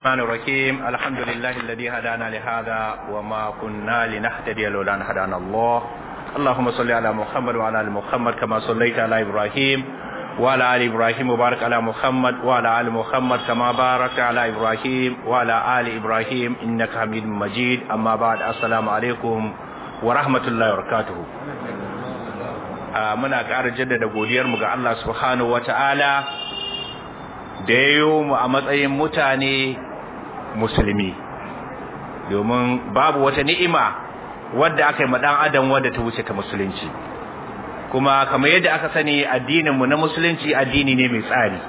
الرحمن الرحيم الحمد لله الذي هدانا لهذا وما كنا لنهتدي لولا ان هدانا الله اللهم صل على محمد وعلى ال محمد كما صليت على ابراهيم وعلى ال ابراهيم وبارك على محمد وعلى ال محمد كما باركت على ابراهيم وعلى ال ابراهيم انك حميد مجيد اما بعد السلام عليكم ورحمه الله وبركاته muna ƙara jaddada godiyarmu ga Allah subhanahu wata'ala da yayo mu a matsayin mutane musulmi domin babu wata ni'ima wadda aka yi ma dan adam wadda ta wuce ta musulunci kuma kamar yadda aka sani addinin mu na musulunci addini ne mai tsari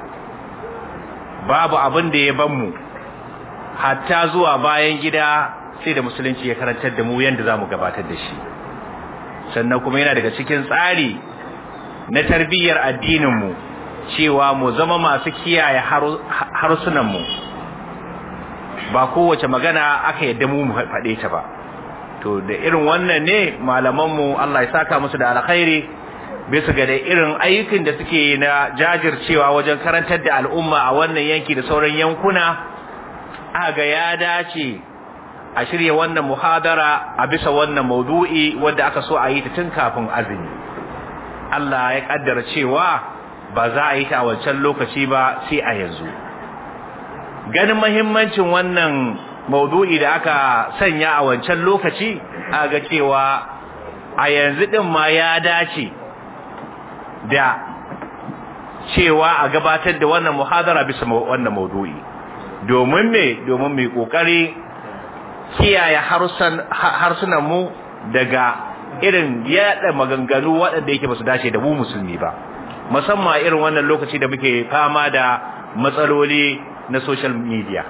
babu abin da ya ban mu hatta zuwa bayan gida sai da musulunci ya karantar da mu yanda zamu gabatar da shi sannan kuma yana daga cikin tsari na tarbiyyar addinin mu cewa mu zama masu kiyaye harsunan mu ba kowace magana aka yadda mu mu faɗe ta ba to da irin wannan ne malamanmu Allah ya saka musu da alkhairi bisa ga da irin ayyukan da suke na jajircewa wajen karantar da al'umma a wannan yanki da sauran yankuna aga ya dace a shirya wannan muhadara a bisa wannan maudu'i wanda aka so a yi ta tun kafin azumi Allah ya kaddara cewa ba za a yi ta a wancan lokaci ba sai a yanzu ganin mahimmancin wannan maudu'i da aka sanya a wancan lokaci a ga cewa a yanzu din ma ya dace da cewa a gabatar da wannan muhadara bisa wannan maudu'i domin me domin mai kokari kiyaye harsunan mu daga irin yada maganganu waɗanda yake ba su dace da mu musulmi ba musamman irin wannan lokaci da muke fama da matsaloli na social media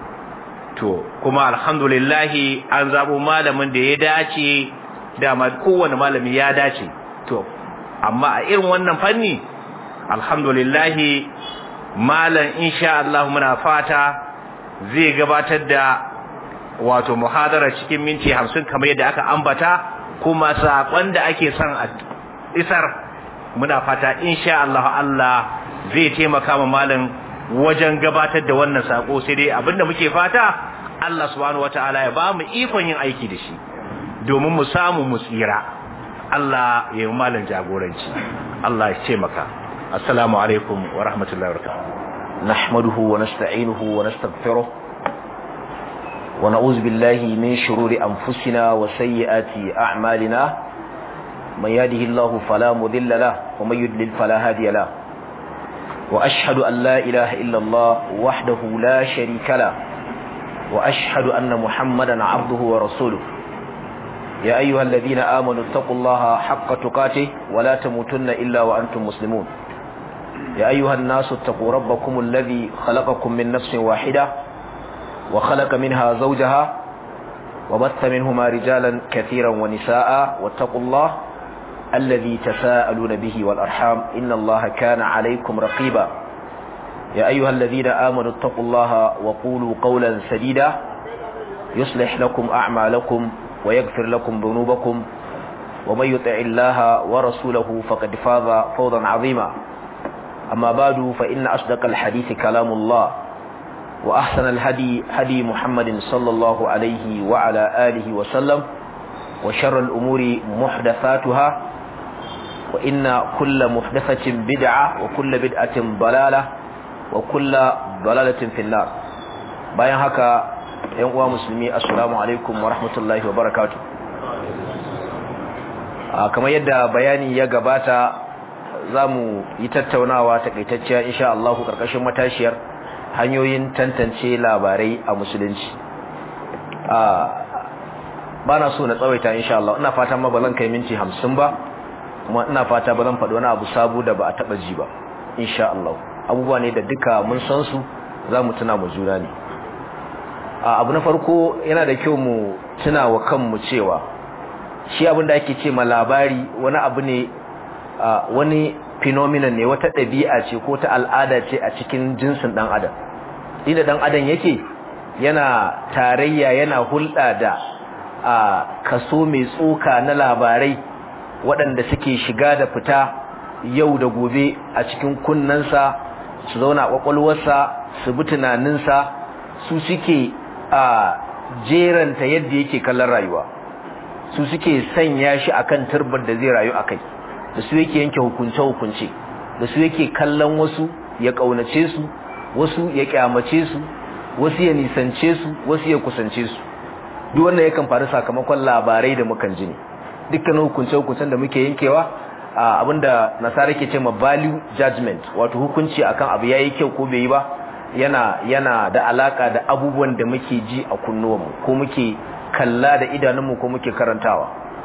to kuma alhamdulillahi an zabo malamin da ya dace dama kowane malami ya dace to amma a irin wannan fanni alhamdulillahi malam insha Allah muna fata zai gabatar da wato muhadara cikin minti 50 kamar yadda aka ambata kuma sakon da ake son a isar muna fata insha Allah Allah zai taimaka ma malam wajen gabatar da wannan sako sai dai abinda muke fata Allah subhanahu wataala ya ba mu ikon yin aiki da shi domin mu samu mu tsira Allah ya yi malam jagoranci Allah ya taimaka assalamu alaikum wa rahmatullahi wa barakatuh nahmaduhu wa nasta'inuhu wa nastaghfiruh wa na'udzu billahi min shururi anfusina wa sayyiati a'malina man yahdihillahu fala mudilla lahu wa man yudlil fala hadiya lahu وأشهد أن لا إله إلا الله وحده لا شريك له وأشهد أن محمدا عبده ورسوله يا أيها الذين آمنوا اتقوا الله حق تقاته ولا تموتن إلا وأنتم مسلمون يا أيها الناس اتقوا ربكم الذي خلقكم من نفس واحدة وخلق منها زوجها وبث منهما رجالا كثيرا ونساء واتقوا الله الذي تساءلون به والأرحام إن الله كان عليكم رقيبا يا أيها الذين آمنوا اتقوا الله وقولوا قولا سديدا يصلح لكم أعمالكم ويغفر لكم ذنوبكم ومن يطع الله ورسوله فقد فاز فوضا عظيما أما بعد فإن أصدق الحديث كلام الله وأحسن الهدي هدي محمد صلى الله عليه وعلى آله وسلم وشر الأمور محدثاتها وإن كل محدثة بدعة وكل بدعة ضلالة وكل ضلالة في النار bayan haka ‘yan uwa musulmi assalamu alaikum wa rahmatullahi wa barakatu kamar yadda bayani ya gabata za mu yi tattaunawa takaitacciya insha Allahu ƙarƙashin matashiyar hanyoyin tantance labarai a musulunci ba na so na tsawaita insha Allah ina fata ma ba zan kai minti hamsin ba kuma ina fata ba zan faɗi wani abu sabu da ba a taɓa ji ba insha Allah abubuwa ne da duka mun san su za mu tuna mu juna ne abu na farko yana da kyau mu tuna wa kanmu cewa shi abin da ake ce ma labari wani abu ne wani phenomenon ne wata ɗabi'a ce ko ta al'ada ce a cikin jinsin ɗan adam inda ɗan adam yake yana tarayya yana hulɗa da a kaso mai tsoka na labarai waɗanda suke shiga da fita yau da gobe a cikin kunnensa su zauna a ƙwaƙwalwarsa su bi tunaninsa su suke a jeranta yadda yake kallon rayuwa su suke sanya shi akan turbar da zai rayu akai da su yake yanke hukunce hukunce da su yake kallon wasu ya kaunace su wasu ya kyamace su wasu ya nisance su wasu ya kusance su duk wannan yakan faru sakamakon labarai da mukan ji ne dukkanin hukunce hukuncen da muke yankewa abinda nasara ke ce ma value judgment wato hukunci akan abu yayi kyau ko bai yi ba yana yana da alaka da abubuwan da muke ji a kunnuwanmu ko muke kalla da idanunmu ko muke karantawa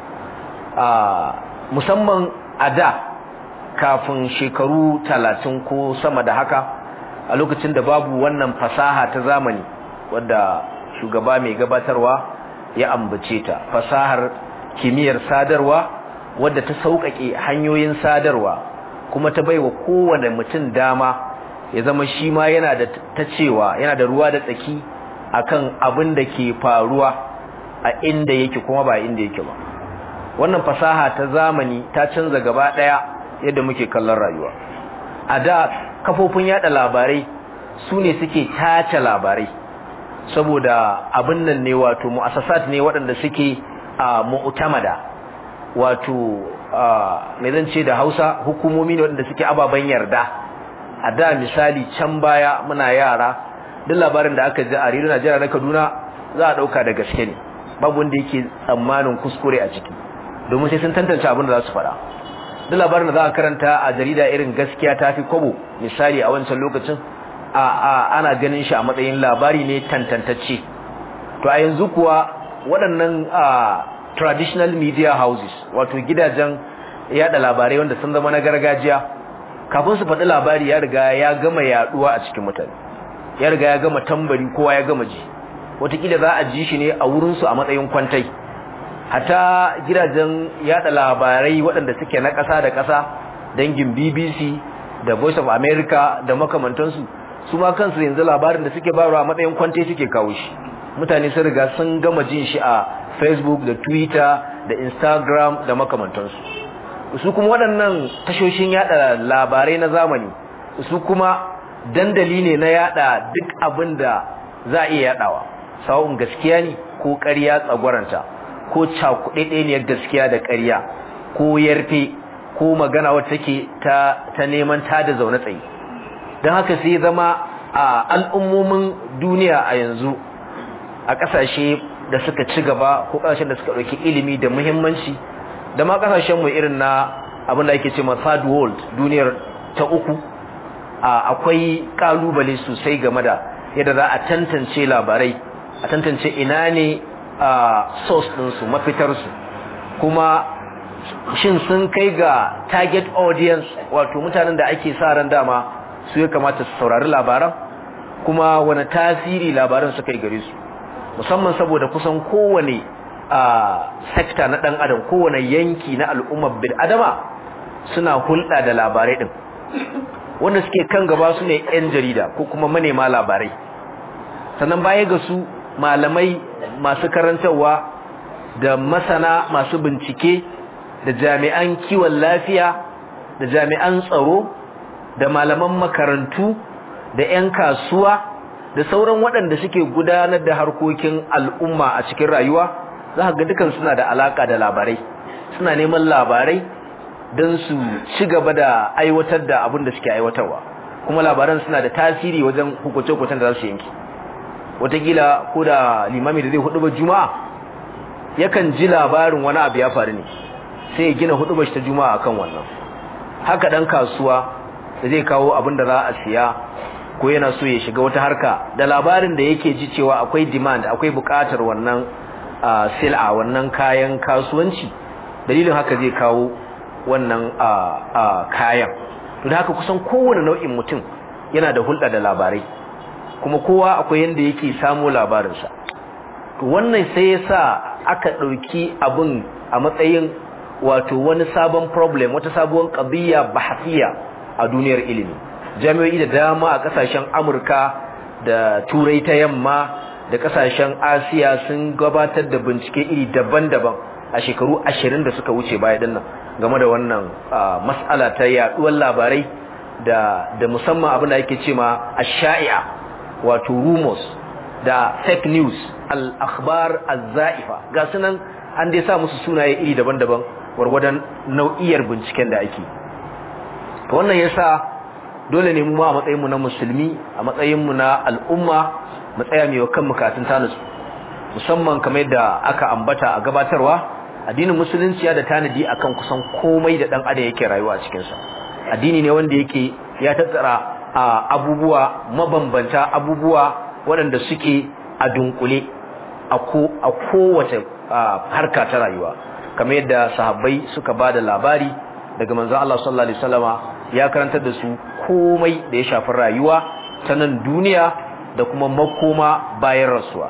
musamman a da kafin shekaru talatin ko sama da haka a lokacin da babu wannan fasaha ta zamani wadda shugaba mai gabatarwa ya ambace ta fasahar kimiyyar sadarwa wadda ta sauƙaƙe hanyoyin sadarwa kuma ta baiwa kowane mutum dama ya zama shi ma yana da ta cewa yana da ruwa da tsaki akan abin da ke faruwa a inda yake kuma ba inda yake ba wannan fasaha ta zamani ta canza gaba ɗaya yadda muke kallon rayuwa a da kafofin yada labarai su ne suke tace labarai saboda abin nan ne wato mu'assasat ne waɗanda suke a mu'tamada wato me zan ce da Hausa hukumomi ne waɗanda suke ababen yarda a da misali can baya muna yara duk labarin da aka ji a rediyo Najeriya na Kaduna za a dauka da gaske ne babu wanda yake tsammanin kuskure a ciki domin sai sun tantance abin da za su faɗa duk labarin da za a karanta a jarida irin gaskiya ta fi kwabo misali a wancan lokacin a a ana ganin shi a matsayin labari ne tantantacce to a yanzu kuwa waɗannan traditional media houses wato gidajen yada labarai wanda sun zama na gargajiya kafin su faɗi labari ya riga ya gama yaduwa a cikin mutane ya riga ya gama tambari kowa ya gama ji wataƙila za a ji shi ne a wurinsu a matsayin kwantai hata gidajen yada labarai waɗanda suke na ƙasa da ƙasa dangin BBC da Voice of America da makamantansu su ma kansu yanzu labarin da suke bayarwa a matsayin kwante suke kawo shi mutane sun riga sun gama jin shi a Facebook da Twitter da Instagram da makamantansu su kuma waɗannan tashoshin yada labarai na zamani su kuma dandali ne na yada duk abin da za a iya yadawa sawun gaskiya ne ko ƙarya tsagwaranta ko cakuɗeɗeniyar gaskiya da ƙarya ko yarfe ko magana wacce take ta ta neman ta da zaune tsaye don haka sai zama a al'ummomin duniya a yanzu a ƙasashe da suka ci gaba ko ƙasashen da suka ɗauki ilimi da muhimmanci da ma ƙasashen mu irin na abin da ake ce ma third world duniyar ta uku akwai ƙalubale sosai game da yadda za a tantance labarai a tantance ina ne source ɗinsu mafitarsu kuma shin sun kai ga target audience wato mutanen da ake sa ran dama su ya kamata su saurari labaran kuma wani tasiri labaran suka yi gare su musamman saboda kusan kowane sekta na ɗan adam kowane yanki na al'ummar bil adama suna hulɗa da labarai ɗin wanda suke kan gaba su ne 'yan jarida ko kuma manema labarai sannan baya ga su malamai masu karantarwa da masana masu bincike da jami'an kiwon lafiya da jami'an tsaro da malaman makarantu da 'yan kasuwa da sauran waɗanda suke gudanar da harkokin al'umma a cikin rayuwa za ga dukan suna da alaka da labarai suna neman labarai don su ci gaba da aiwatar da abin da suke aiwatarwa kuma labaran suna da tasiri wajen hukuce-hukucen da za su yanki watakila ko da limami da zai hudu ba juma'a yakan ji labarin wani abu ya faru ne sai ya gina hudu ta juma'a akan wannan haka dan kasuwa da zai kawo abin da za a siya ko yana so ya shiga wata harka da labarin da yake ji cewa akwai demand akwai bukatar wannan sil'a wannan kayan kasuwanci dalilin haka zai kawo wannan kayan to da haka kusan kowane nau'in mutum yana da hulɗa da labarai kuma kowa akwai yanda yake samu labarinsa to wannan sai ya sa aka ɗauki abin a matsayin wato wani sabon problem wata sabuwar ƙabiya bahasiya a duniyar ilimi jami'o'i da dama a ƙasashen amurka da turai ta yamma da ƙasashen asiya sun gabatar da bincike iri daban-daban a shekaru ashirin da suka wuce baya dinnan game da wannan mas'ala ta yaɗuwar labarai da da musamman abin da ake ce ma ash-sha'i'a wato rumors da fake news al-akhbar az-za'ifa ga sunan an dai sa musu sunaye iri daban-daban gwargwadon nau'iyar binciken da ake to wannan yasa dole ne mu ma a matsayin mu na musulmi a matsayin mu na al'umma mu tsaya mai kan mukatun tanasu musamman kamar yadda aka ambata a gabatarwa addinin musulunci ya da tanadi akan kusan komai da dan adam yake rayuwa a cikin sa addini ne wanda yake ya tattara abubuwa mabambanta abubuwa waɗanda suke a dunkule a ko a kowace harka ta rayuwa kamar yadda sahabbai suka bada labari daga manzon Allah sallallahu alaihi wasallama ya karantar da su komai da ya shafi rayuwa ta nan duniya da kuma makoma bayan rasuwa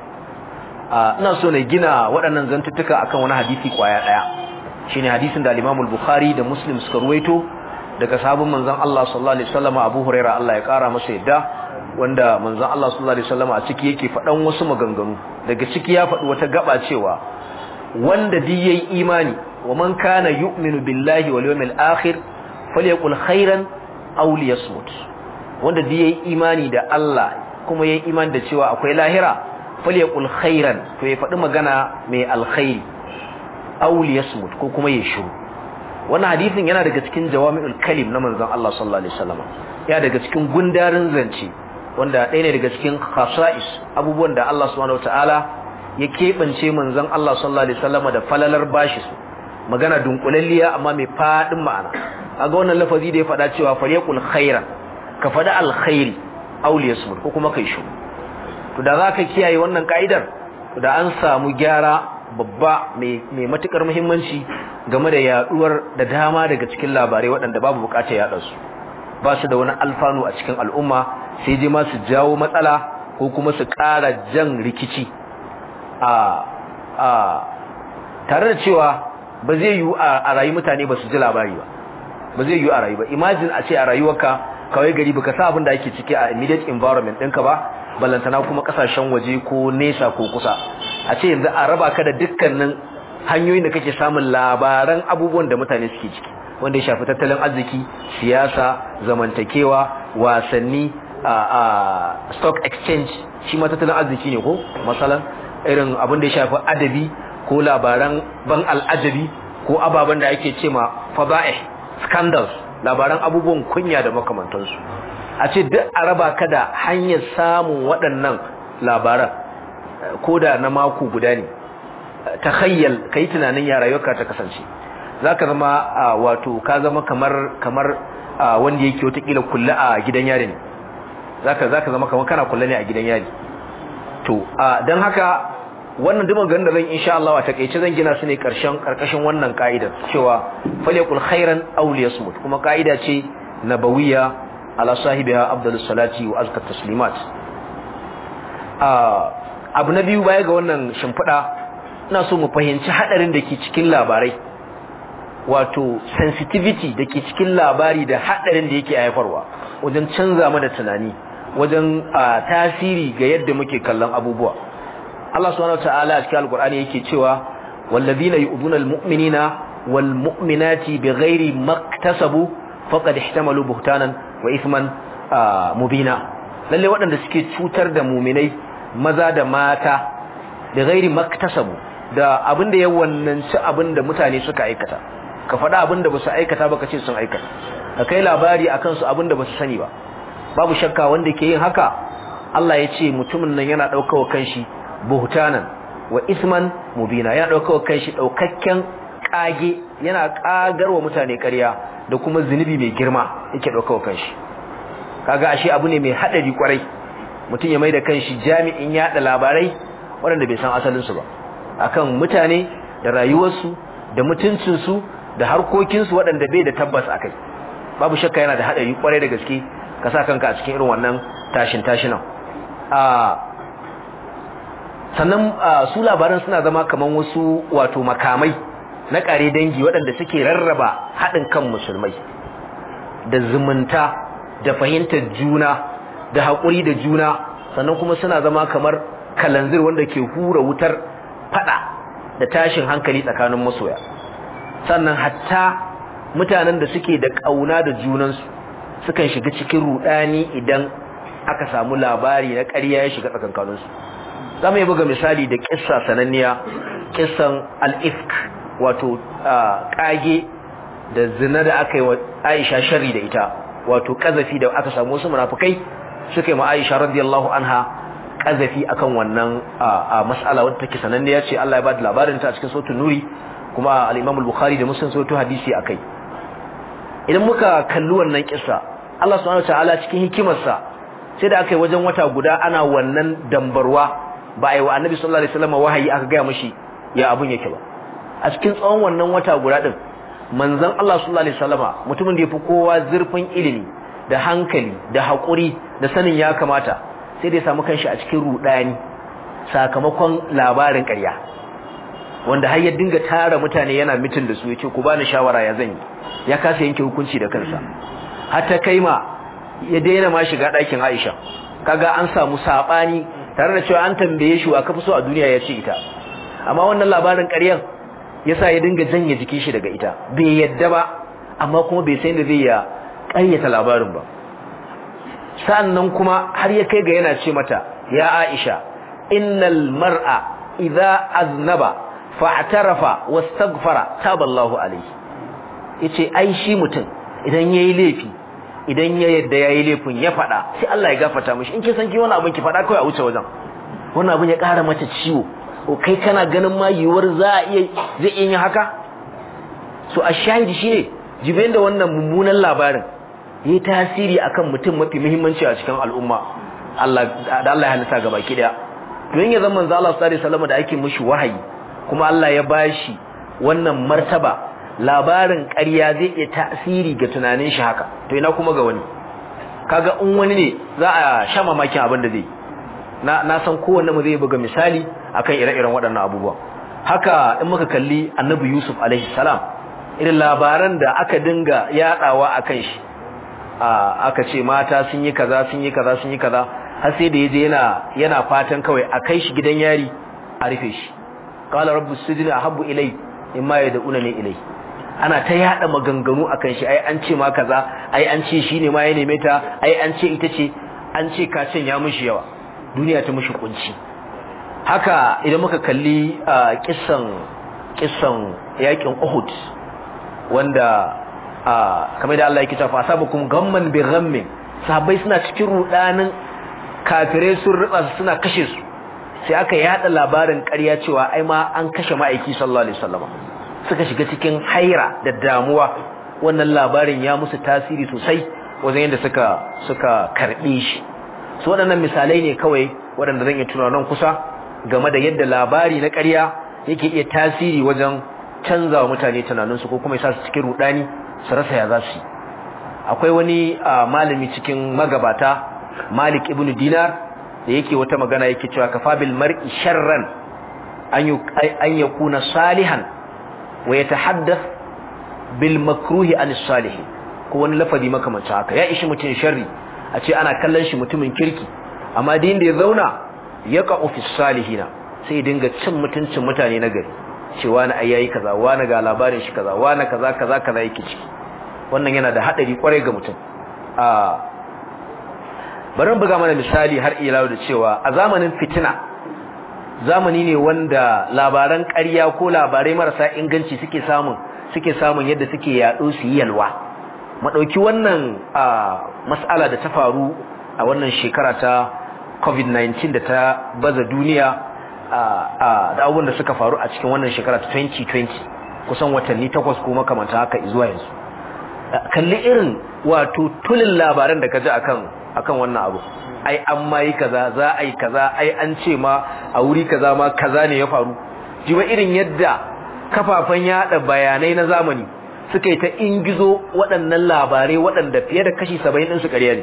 ina so na gina waɗannan zantuttuka akan wani hadisi kwaya ɗaya shine hadisin da al-Imam al-Bukhari da Muslim suka ruwaito daga sahabban manzon Allah sallallahu alaihi wasallam Abu Huraira Allah ya kara masa yadda wanda manzon Allah sallallahu alaihi wasallam a ciki yake faɗan wasu maganganu daga ciki ya faɗi wata gaba cewa wanda duk yayi imani wa man kana yu'minu billahi wal yawmil akhir falyaqul khairan aw liyasmut wanda duk yayi imani da Allah kuma yayi imani da cewa akwai lahira falyaqul khairan to ya faɗi magana mai alkhairi aw liyasmut ko kuma ya shiru wannan hadisin yana daga cikin jawami'ul kalim na manzon Allah sallallahu alaihi wasallam ya daga cikin gundarin zance wanda ɗaya ne daga cikin khasa'is abubuwan da Allah subhanahu wataala ya keɓance manzon Allah sallallahu alaihi wasallam da falalar bashi su magana dunkulalliya amma mai fadin ma'ana kaga wannan lafazi da ya faɗa cewa falyaqul khairan ka faɗi alkhairi aw liyasmut ko kuma kai shiru to da zaka kiyaye wannan ka'idar da an samu gyara babba mai matukar muhimmanci game da yaduwar da dama daga cikin labarai waɗanda babu bukatar yaɗa su ba su da wani alfanu a cikin al'umma sai dai ma su jawo matsala ko kuma su ƙara jan rikici a a tare da cewa ba zai yiwu a rayu mutane ba su ji labari ba ba zai yiwu a rayu ba imagine a ce a rayuwarka kawai gari baka sa abin da ake ciki a immediate environment ɗinka ba ballantana kuma kasashen waje ko nesa ko kusa a ce yanzu a raba ka da dukkanin hanyoyin da kake samun labaran abubuwan da mutane suke ciki wanda ya shafi tattalin arziki siyasa zamantakewa wasanni a a stock exchange shi ma tattalin arziki ne ko masalan irin abin da ya shafi adabi ko labaran ban al'ajabi ko ababen da ake ce ma fada'ih scandals labaran abubuwan kunya da makamantansu a ce duk a raba ka da hanyar samun waɗannan labaran ko da na mako guda ne ta hayyal ka yi tunanin ya rayuwarka ta kasance za ka zama wato ka zama kamar kamar wanda yake watakila kulle a gidan yari ne za ka zama kamar kana kulle ne a gidan yari to don haka wannan duk ganin da zan insha Allah a takeice zan gina su ne karshen karkashin wannan ka'idar cewa falyakul khairan aw liyasmut kuma ka'ida ce nabawiyya ala sahibiha afdalus salati wa azkat taslimat abu na biyu baya ga wannan shimfiɗa ina so mu fahimci hadarin da ke cikin labarai wato sensitivity da ke cikin labari da hadarin da yake haifarwa wajen canza mana tunani wajen tasiri ga yadda muke kallon abubuwa Allah subhanahu wataala a cikin alqur'ani yake cewa wallazina yu'duna almu'minina walmu'minati bighairi maktasabu faqad ihtamalu buhtanan wa ithman mubina lalle waɗanda suke cutar da mu'minai maza da mata bighairi maktasabu da abinda ya wannanci abinda mutane suka aikata ka faɗa abinda ba su aikata ba ka ce sun aikata ka kai labari akan su abinda ba su sani ba babu shakka wanda ke yin haka Allah ya ce mutumin nan yana ɗaukawa kanshi buhtanan wa isman mubina yana ɗaukawa kanshi ɗaukakken ƙage yana ƙagarwa mutane ƙarya da kuma zunubi mai girma yake ɗaukawa kanshi kaga ashe abu ne mai haɗari kwarai mutum ya mai da kanshi jami'in yaɗa labarai waɗanda bai san asalinsu ba akan mutane da rayuwarsu da mutuncinsu da harkokinsu waɗanda bai da tabbas akai babu shakka yana da haɗari kwarai da gaske ka sa kanka a cikin irin wannan tashin tashinan sannan su labaran suna zama kaman wasu wato makamai na kare dangi waɗanda suke rarraba haɗin kan musulmai da zumunta da fahimtar juna da haƙuri da juna sannan kuma suna zama kamar kalanzir wanda ke hura wutar fada da tashin hankali tsakanin masoya sannan hatta mutanen da suke da ƙauna da junansu sukan shiga cikin rudani idan aka samu labari na ƙarya ya shiga tsakankaninsu zamu yi buga misali da kissa sananniya kissan al-ifk wato kage da zina da aka yi wa Aisha sharri da ita wato kazafi da aka samu wasu munafikai suka yi ma Aisha radiyallahu anha kazafi akan wannan mas'ala wadda take sananniya ce Allah ya ba da labarin ta a cikin sautin nuri kuma al-Imam al-Bukhari da Muslim sautu hadisi akai idan muka kalli wannan kissa Allah subhanahu wataala cikin hikimarsa sai da aka yi wajen wata guda ana wannan dambarwa ba a yi wa Annabi sallallahu alaihi wasallam wahayi aka ga mishi ya abun yake ba a cikin tsawon wannan wata guda din manzon Allah sallallahu alaihi wasallama mutumin da yafi kowa zurfin ilimi da hankali da hakuri da sanin ya kamata sai da ya samu kanshi a cikin rudani sakamakon labarin ƙarya wanda har ya dinga tara mutane yana mitin da su yace ku bani shawara ya zan yi ya kasa yanke hukunci da kansa har ta kai ma ya daina ma shiga ɗakin Aisha kaga an samu sabani tare da cewa an tambaye shi wa kafi so a duniya ya ce ita amma wannan labarin ƙaryan yasa ya dinga janye jikin shi daga ita bai yadda ba amma kuma bai san da zai ya ƙaryata labarin ba sannan kuma har ya kai ga yana ce mata ya Aisha innal mar'a idza aznaba fa'tarafa wastaghfara taballahu alayhi yace ai shi mutum idan yayi laifi idan ya yadda yayi laifin ya fada sai Allah ya gafarta mishi in kin san ki wannan abin ki fada kai a wuce wajen wannan abin ya ƙara mata ciwo o kai kana ganin ma yiwuwar za a iya zai iya yin haka so a shahidi shine jibin da wannan mummunan labarin yi tasiri akan mutum mafi muhimmanci a cikin al'umma Allah da Allah ya halitta gaba ki daya don ya zama manzo Allah sallallahu alaihi wasallam da ake mishi wahayi kuma Allah ya bashi wannan martaba labarin ƙarya zai iya tasiri ga tunanin shi haka to ina kuma ga wani kaga in wani ne za a sha mamakin abin da zai na na san kowanne mu zai buga misali akan ire-iren waɗannan abubuwa haka in muka kalli Annabi Yusuf alaihi salam irin labaran da aka dinga yadawa akan shi aka ce mata sun yi kaza sun yi kaza sun yi kaza har sai da yaje yana yana fatan kawai a kai shi gidan yari a rufe shi qala rabbus sijni ahabbu ilay imma yad'unani ilay ana ta yada maganganu akan shi ai an ce ma kaza ai an ce shine ma ya neme ta ai an ce ita ce an ce ka cin ya mushi yawa duniya ta mushi kunci haka idan muka kalli kissan kissan yakin Uhud wanda kamar da Allah yake cewa asabakum gamman bi ghammin sahabbai suna cikin rudanin kafirai sun riba suna kashe su sai aka yada labarin ƙarya cewa ai ma an kashe ma'aiki sallallahu alaihi wasallam suka shiga cikin haira da damuwa wannan labarin ya musu tasiri sosai wajen yadda suka suka karbe shi su waɗannan misalai ne kawai waɗanda zan iya tuna nan kusa game da yadda labari na ƙarya yake iya tasiri wajen canza wa mutane tunaninsu ko kuma ya sa su cikin rudani su rasa ya za su akwai wani malami cikin magabata Malik ibn Dinar da yake wata magana yake cewa kafa bil mar'i sharran an yakuna salihan wa yatahaddath bil makruhi an salih ko wani lafazi makamancin haka ya ishi mutun sharri a ce ana kallon shi mutumin kirki amma din da ya zauna ya qa'u fi salihina sai dinga cin mutuncin mutane na gari cewa na ayayi kaza wani ga labarin shi kaza wani kaza kaza kaza yake ciki wannan yana da hadari kwarai ga mutum a bari mu buga mana misali har ila da cewa a zamanin fitina zamani ne wanda labaran ƙarya ko labarai marasa inganci suke samun suke samun yadda suke yaɗo su yi yalwa mu ɗauki wannan mas'ala da ta faru a wannan shekara ta covid-19 da ta baza duniya da abubuwan da suka faru a cikin wannan shekara ta 2020 kusan watanni takwas ko makamanta haka zuwa yanzu kalli irin wato tulin labaran da ka ji akan akan wannan abu ai an ma yi kaza za a yi kaza ai an ce ma a wuri kaza ma kaza ne ya faru jiwa irin yadda kafafen yada bayanai na zamani suka yi ta ingizo waɗannan labarai waɗanda fiye da kashi saba'in ɗinsu ƙarya ne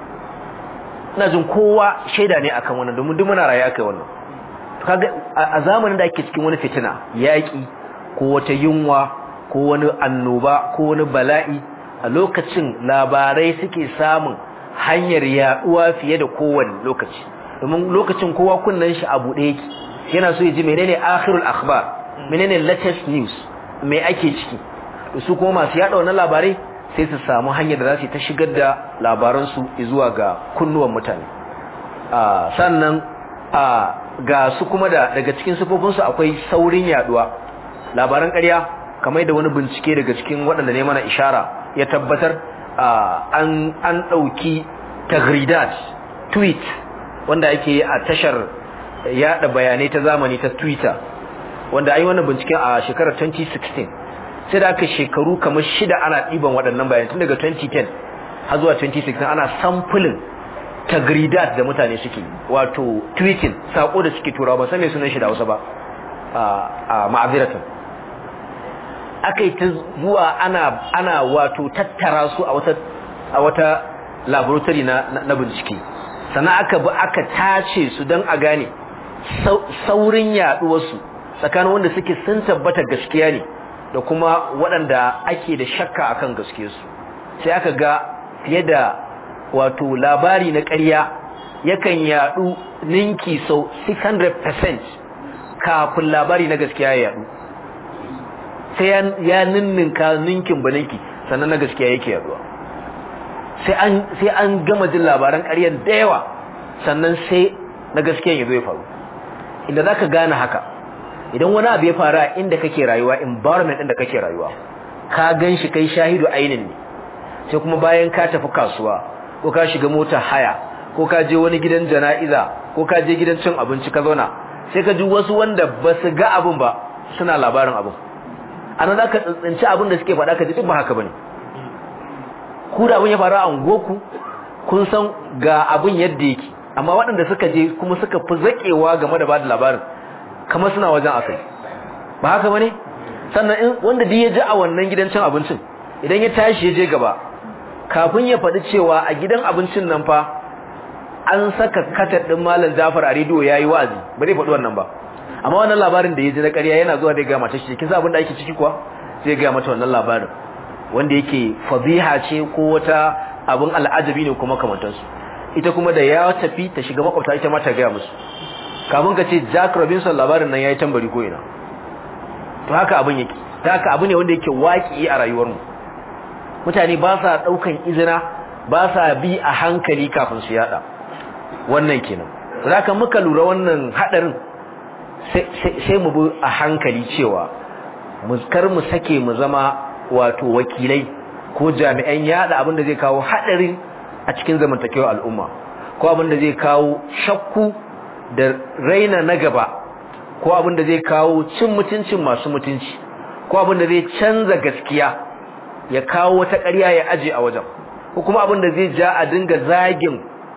ina jin kowa shaida ne akan wannan domin duk muna raye aka yi wannan kaga a zamanin da ake cikin wani fitina yaƙi ko wata yunwa ko wani annoba ko wani bala'i a lokacin labarai suke samun hanyar yaduwa fiye da kowane lokaci domin lokacin kowa kunnan shi a buɗe yake yana so ya ji menene akhirul akhbar menene latest news me ake ciki su kuma masu yada wannan labarai sai su samu hanyar da za su ta shigar da labaran su zuwa ga kunnuwan mutane sannan ga su kuma da daga cikin sifofinsu akwai saurin yaduwa labaran ƙarya kamar da wani bincike daga cikin waɗanda ne mana ishara ya tabbatar an an ɗauki tagridat tweet wanda ake yi a tashar yada bayanai ta zamani ta twitter wanda ai wannan binciken a shekarar 2016 sai da aka shekaru kamar shida ana ɗiban waɗannan bayanai tun daga 2010 har zuwa 2016 ana sampling tagridat da mutane suke wato tweeting sako da suke turawa ba san me sunan shi da Hausa ba a ma'aziratan akai ta zuwa ana ana wato tattara su a wata a wata laboratory na na bincike sannan aka bi aka tace su dan a gane saurin yaduwar su tsakanin wanda suke sun tabbata gaskiya ne da kuma waɗanda ake da shakka akan gaskiyarsu sai aka ga fiye da wato labari na ƙarya yakan yadu ninki sau 600% kafin labari na gaskiya ya yadu sai ya ninninka ninkin ba ninki sannan na gaskiya yake yaduwa sai an sai an gama jin labaran ƙaryar da yawa sannan sai na gaskiya ya zo ya faru inda zaka gane haka idan wani abu ya faru a inda kake rayuwa environment din da kake rayuwa ka gan shi kai shahidu ainin ne sai kuma bayan ka tafi kasuwa ko ka shiga mota haya ko ka je wani gidan jana'iza ko ka je gidan cin abinci ka zauna sai ka ji wasu wanda ba su ga abin ba suna labarin abin anan zaka tsintsinci abin da suke faɗa ka ji duk ba haka bane ku da abin ya faru a unguwarku kun san ga abin yadda yake amma waɗanda suka je kuma suka fi zakewa game da bada labarin kamar suna wajen akai ba haka bane sannan in wanda duk ya ji a wannan gidan cin abincin idan ya tashi ya je gaba kafin ya faɗi cewa a gidan abincin nan fa an saka katar ɗin malam Jafar a rediyo yayi wa'azi ba zai faɗi wannan ba amma wannan labarin da ya ji na ƙarya yana zuwa da ga mata shi kin san abin da ake ciki kuwa zai ga mata wannan labarin wanda yake fadiha ce ko wata abin al'ajabi ne kuma kamantar su ita kuma da ya tafi ta shiga makwabta ita ma ta ga musu kafin ka ce Jack Robinson labarin nan yayi tambari ko ina to haka abin yake ta haka abu ne wanda yake waki a rayuwarmu mutane ba sa daukan izina ba sa bi a hankali kafin su yada wannan kenan zaka muka lura wannan hadarin sai mu bi a hankali cewa mu kar mu sake mu zama wato wakilai ko jami'an yada abin da zai kawo hadarin a cikin zamantakewar al'umma ko abin da zai kawo shakku da raina na gaba ko abin da zai kawo cin mutuncin masu mutunci ko abin da zai canza gaskiya ya kawo wata ƙarya ya aje a wajen ko kuma abin da zai ja a dinga zagin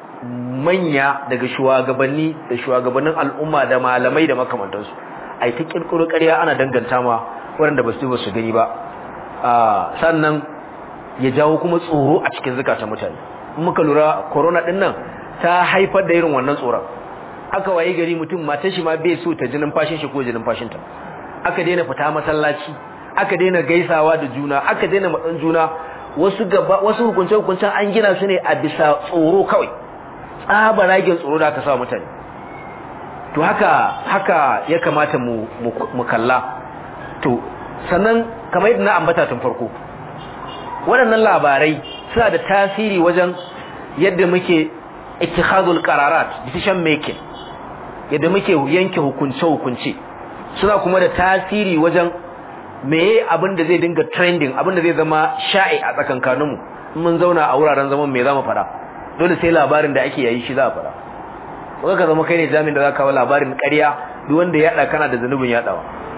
manya daga shugabanni da shugabannin al'umma da malamai da makamantansu ai ta kirkiro ƙarya ana danganta ma waɗanda ba su ba su gani ba sannan ya jawo kuma tsoro a cikin zukatan mutane muka lura corona din nan ta haifar da irin wannan tsoron aka waye gari mutum matar shi ma bai so ta jinin fashin shi ko jinin fashin ta aka daina fita masallaci aka daina gaisawa da juna aka daina matsan juna wasu gaba wasu hukunce hukuncen an gina su ne a bisa tsoro kawai tsaba ragin tsoro da aka sa mutane to haka haka ya kamata mu mu kalla to sannan kamar yadda na ambata tun farko waɗannan labarai suna da tasiri wajen yadda muke ittikhadul qararat decision making yadda muke yanke hukunce hukunce suna kuma da tasiri wajen meye abin da zai dinga trending abin da zai zama sha'i a tsakankanin mu mun zauna a wuraren zaman me zamu fara dole sai labarin da ake yayi shi za a fara ko ka zama kai ne jami'in da za ka kawo labarin ƙarya duk wanda ya yada kana da zanubin yadawa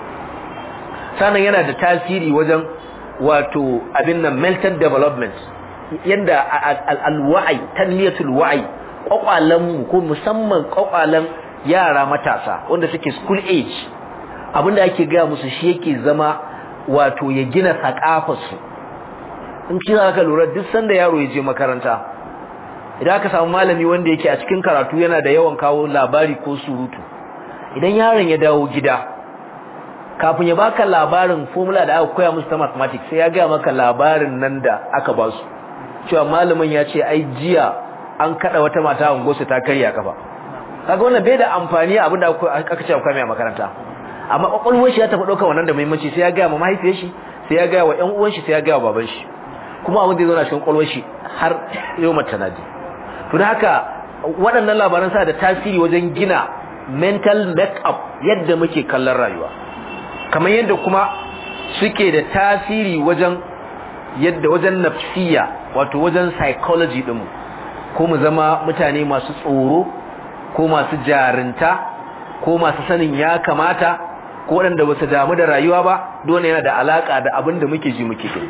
sannan yana da tasiri wajen wato abin nan mental development yanda alwa'i tanmiyatul wa'i kwakwalan mu ko musamman kwakwalan yara matasa wanda suke school age abinda ake ga musu shi yake zama wato ya gina sakafar su in kira ka lura duk sanda yaro ya je makaranta idan aka samu malami wanda yake a cikin karatu yana da yawan kawo labari ko surutu idan yaron ya dawo gida kafin ya baka labarin formula da aka koya musu ta mathematics sai ya ga maka labarin nan da aka ba su cewa malamin ya ce ai jiya an kada wata mata a gosu ta karya kafa kaga wannan bai da amfani abin da aka ce akwai mai makaranta amma kwakwalwar shi ya tafi ɗaukar wannan da muhimmanci sai ya ga ma mahaifiyar shi sai ya ga wa ƴan uwan shi sai ya ga wa baban shi kuma abin da ya zauna cikin kwakwalwar shi har yau mata naji to da haka waɗannan labaran sa da tasiri wajen gina mental make up yadda muke kallon rayuwa kamar yadda kuma suke da tasiri wajen yadda wajen nafsiya wato wajen psychology ɗinmu ko mu zama mutane masu tsoro ko masu jarinta ko masu sanin ya kamata ko waɗanda ba su damu da rayuwa ba dole yana da alaƙa da abin da muke ji muke gani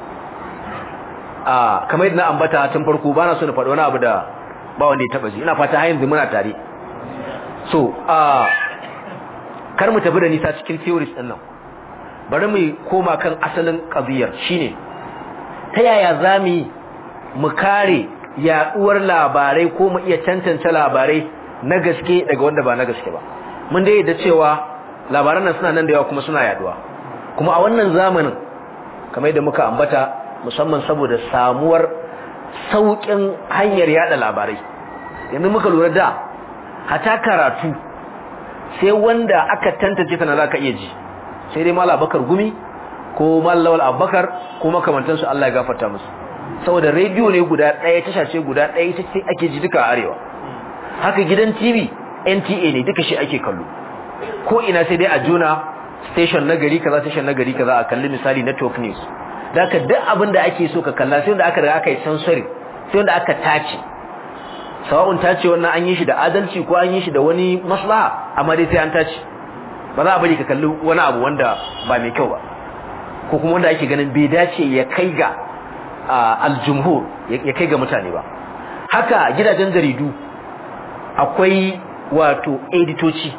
a kamar yadda na ambata tun farko ba na so na faɗi wani abu da ba wanda ya taɓa ji ina fata har yanzu muna tare so a kar mu tafi da nisa cikin theories ɗin nan bari mu koma kan asalin ƙabiyar shine ta yaya za mu yi mu kare yaɗuwar labarai ko mu iya tantance labarai na gaske daga wanda ba na gaske ba mun dai da cewa labaran nan suna nan da yawa kuma suna yaduwa kuma a wannan zamanin kamar yadda muka ambata musamman saboda samuwar saukin hanyar yada labarai yanzu muka lura da hata karatu sai wanda aka tantance ta na zaka iya ji sai dai mallam Abubakar Gumi ko mallam Lawal Abubakar ko makamantansu Allah ya gafarta musu saboda rediyo ne guda ɗaya tasha ce guda ɗaya ita ce ake ji duka arewa haka gidan TV NTA ne duka shi ake kallo ko ina sai dai a juna station na gari kaza station na gari kaza a kalli misali network news daka duk abin da ake so ka kalla sai wanda aka riga aka yi sensory sai wanda aka tace sawa'un tace wannan an yi shi da adalci ko an yi shi da wani maslaha amma dai sai an tace ba za a bari ka kalli wani abu wanda ba mai kyau ba ko kuma wanda ake ganin bai dace ya kai ga aljumhur ya kai ga mutane ba haka gidajen jaridu akwai wato editoci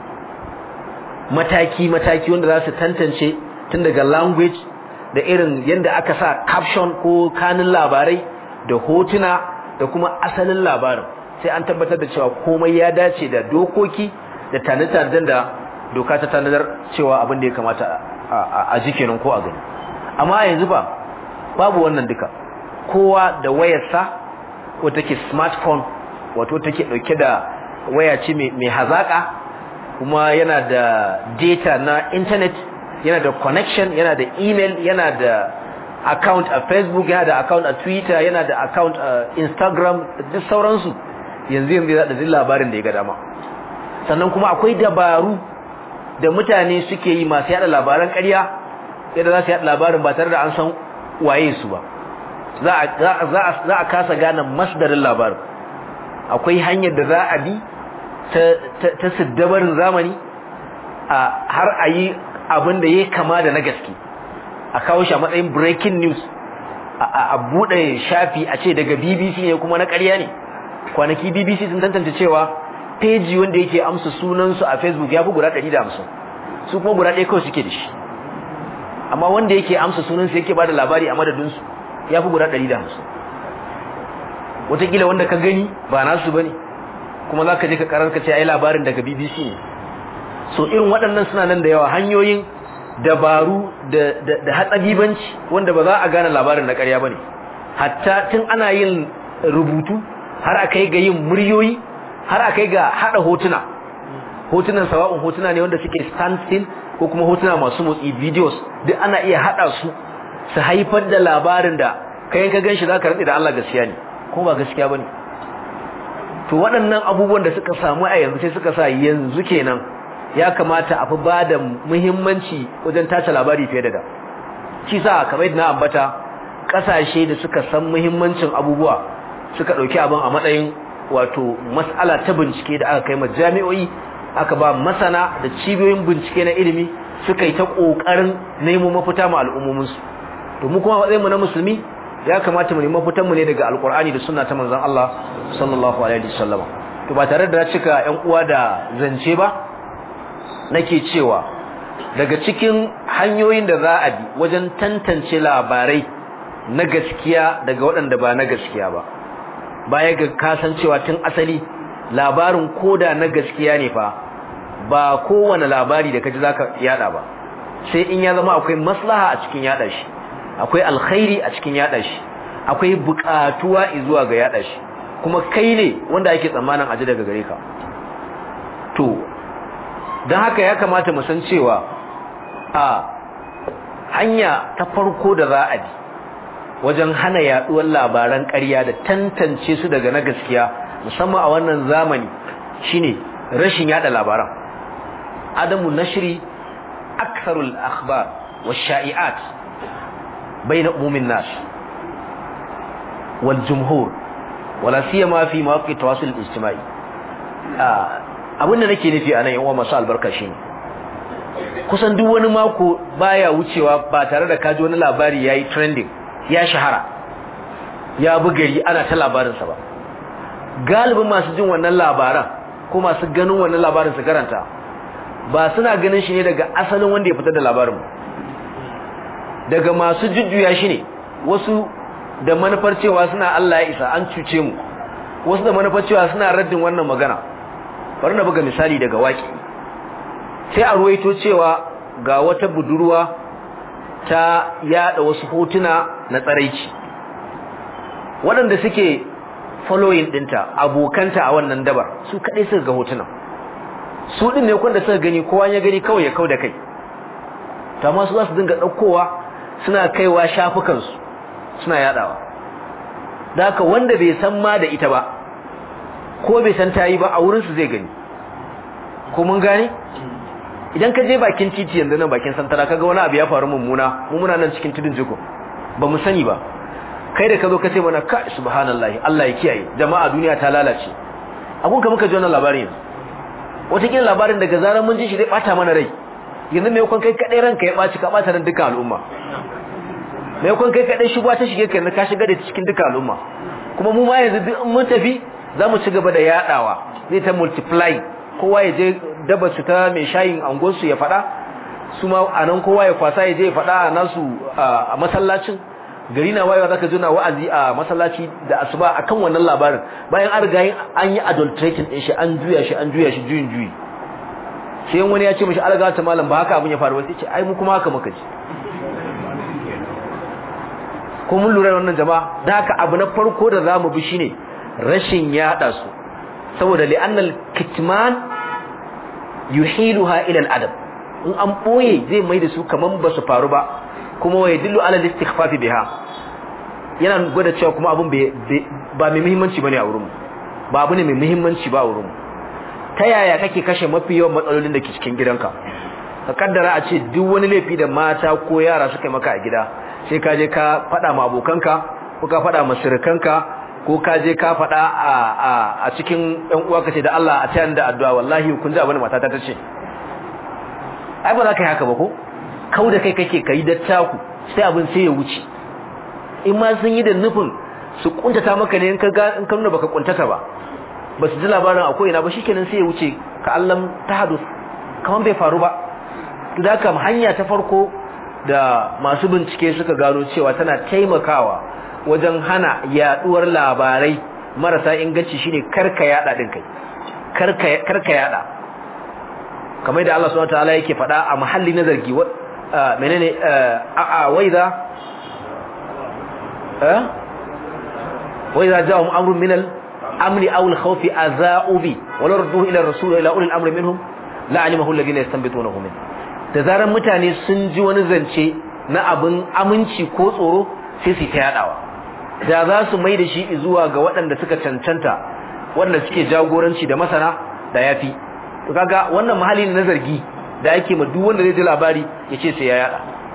mataki-mataki wanda za su tantance tun daga language da irin yadda aka sa caption ko kanin labarai da hotuna da kuma asalin labarin sai an tabbatar da cewa komai ya dace da dokoki da tanadar da doka ta tanadar cewa abin da ya kamata a ji kenan ko a gani amma yanzu ba babu wannan duka kowa da wayarsa ko take smartphone wato take dauke da waya ce mai hazaka kuma yana da data na internet yana da connection yana da email yana da account a facebook yana da account a twitter yana da account a instagram duk sauransu yanzu yanzu za da labarin da ya ga dama sannan kuma akwai dabaru da mutane suke yi masu yada labaran ƙarya yadda za su yada labarin ba tare da an san waye su ba za a kasa gane masdarin labarin akwai hanyar da za a bi ta siddabarin zamani har a yi abin da ya kama da na gaske a kawo shi a matsayin breaking news a buɗe shafi a ce daga bbc ne kuma na ƙarya ne kwanaki bbc sun tantance cewa peji wanda yake amsa sunansu a facebook ya fi guda 150 su kuma guda ɗaya kawai suke da shi amma wanda yake amsa sunansu yake ba da labari a madadinsu ya fi guda 150 wataƙila wanda ka gani ba nasu ba ne kuma za ka je ka karar ka ce ai labarin daga BBC ne so irin waɗannan suna nan da yawa hanyoyin dabaru da da hatsabibanci wanda ba za a gane labarin na ƙarya bane hatta tun ana yin rubutu har a kai ga yin muryoyi har a kai ga hada hotuna hotunan sawa'un hotuna ne wanda suke stand still ko kuma hotuna masu motsi videos duk ana iya hada su su haifar da labarin da kai ka ganshi zaka rantsi da Allah gaskiya ne ko ba gaskiya bane to waɗannan abubuwan da suka samu a yanzu sai suka sa yanzu kenan ya kamata a fi ba da muhimmanci wajen tace labari fiye da da shi sa kamar yadda na ambata ƙasashe da suka san muhimmancin abubuwa suka ɗauki abin a matsayin wato mas'ala ta bincike da aka kai ma jami'o'i aka ba masana da cibiyoyin bincike na ilimi suka yi ta ƙoƙarin nemo mafita ma al'ummominsu to mu kuma matsayinmu na musulmi ya kamata mu nemi mafitanmu ne daga alƙur'ani da sunna ta manzon Allah sallallahu alaihi wasallam to ba tare da cika ƴan uwa da zance ba nake cewa daga cikin hanyoyin da za a bi wajen tantance labarai na gaskiya daga waɗanda ba na gaskiya ba baya ga kasancewa tun asali labarin koda na gaskiya ne fa ba kowane labari da kaji zaka yada ba sai in ya zama akwai maslaha a cikin yada shi akwai alkhairi a cikin yada shi akwai buƙatuwa zuwa ga yada shi kuma kai ne wanda ake tsammanin aji daga gare ka to don haka ya kamata mu san cewa a hanya ta farko da za a bi wajen hana yaduwar labaran ƙarya da tantance su daga na gaskiya musamman a wannan zamani shine rashin yada labaran adamu nashri aktharul akhbar wash-sha'i'at bayna umumin nas wal jumhur wala siyama fi mawaqi tawasul ijtimai abinda nake nufi anan yan uwa masu albarka shine kusan duk wani mako baya wucewa ba tare da kaji wani labari yayi trending ya shahara ya bugari ana ta labarin sa ba galibin masu jin wannan labaran ko masu ganin wannan labarin su karanta ba suna ganin shi ne daga asalin wanda ya fitar da labarin daga masu jujjuya shi ne wasu da manufar cewa suna Allah ya isa an cuce mu wasu da manufar cewa suna raddin wannan magana bari na buga misali daga waki sai a ruwaito cewa ga wata budurwa ta yada wasu hotuna na tsaraici waɗanda suke following dinta abokanta a wannan dabar su kadai suka ga hotunan su din ne kwanda suka gani kowa ya gani kawai ya kauda kai ta ma su za su dinga daukowa suna kaiwa shafukan su suna yadawa da haka wanda bai san ma da ita ba ko bai san tayi ba a wurin su zai gani ko mun gane idan ka je bakin titi yanzu nan bakin santara kaga wani abu ya faru mummuna mu muna nan cikin tudun jiko ba mu sani ba kai da ka zo ka ce mana ka subhanallahi Allah ya kiyaye jama'a duniya ta lalace abun ka muka ji wannan labarin yanzu wataƙila labarin daga zarar mun ji shi zai bata mana rai yanzu mai kwan kai kaɗai ranka ya ɓaci ka ɓata ran dukkan al'umma mai kwan kai kaɗai shugaba ta shige ka yanzu ka shiga da cikin dukkan al'umma kuma mu ma yanzu duk mun tafi za mu ci gaba da yaɗawa zai ta multiply kowa ya je daba su ta mai shayin angonsu ya faɗa su ma a nan kowa ya kwasa ya je ya faɗa a nasu a masallacin gari na wayewa zaka jona wa'azi a masallaci da asuba akan wannan labarin bayan an riga an yi adulterating din shi an juya shi an juya shi juyin juyi sai wani ya ce mishi alga ta malam ba haka abin ya faru ba sai ce ai mu kuma haka muka ji ko mun lura wannan jama'a da haka abu na farko da zamu bi shine rashin yada su saboda li'annal kitman yuhiluha ila al-adab in an boye zai mai da su kaman ba su faru ba kuma wa yadullu ala al-istighfaf biha yana gwada cewa kuma abun ba mai muhimmanci bane a wurin mu ba abu ne mai muhimmanci ba a wurin mu ta yaya kake kashe mafi yawan matsalolin da ke cikin gidanka ka kaddara a ce duk wani laifi da mata ko yara suka yi maka a gida sai ka je ka faɗa ma abokanka ko ka faɗa ma surukanka ko ka je ka faɗa a a cikin ɗan uwa ka ce da Allah a tayar da addu'a wallahi kun ji abin da matata ta ce ai ba za ka yi haka ba ko kau da kai kake kai dattaku sai abin sai ya wuce in ma sun yi da nufin su kuntata maka ne in ka ga in ka nuna baka kuntata ba ba su ji labarin akwai ina ba shikenan sai ya wuce ka allam tahadus kaman bai faru ba to da kam hanya ta farko da masu bincike suka gano cewa tana taimakawa wajen hana yaduwar labarai marasa inganci shine karka yada din kai karka karka yada kamar da Allah subhanahu wataala yake faɗa a mahalli na zargi menene a a waiza eh waiza ja'um amrun min al-amri aw al-khawfi aza'u bi wala radduhu ila ar-rasul ila ulil amri minhum la'alimahu alladhina yastanbitunahu min da zaran mutane sun ji wani zance na abin aminci ko tsoro sai su ta yadawa da za su mai da shi zuwa ga waɗanda suka cancanta waɗanda suke jagoranci da masana da yafi to kaga wannan mahalli na zargi da yake ma duk wanda zai ji labari ya ce sai ya yada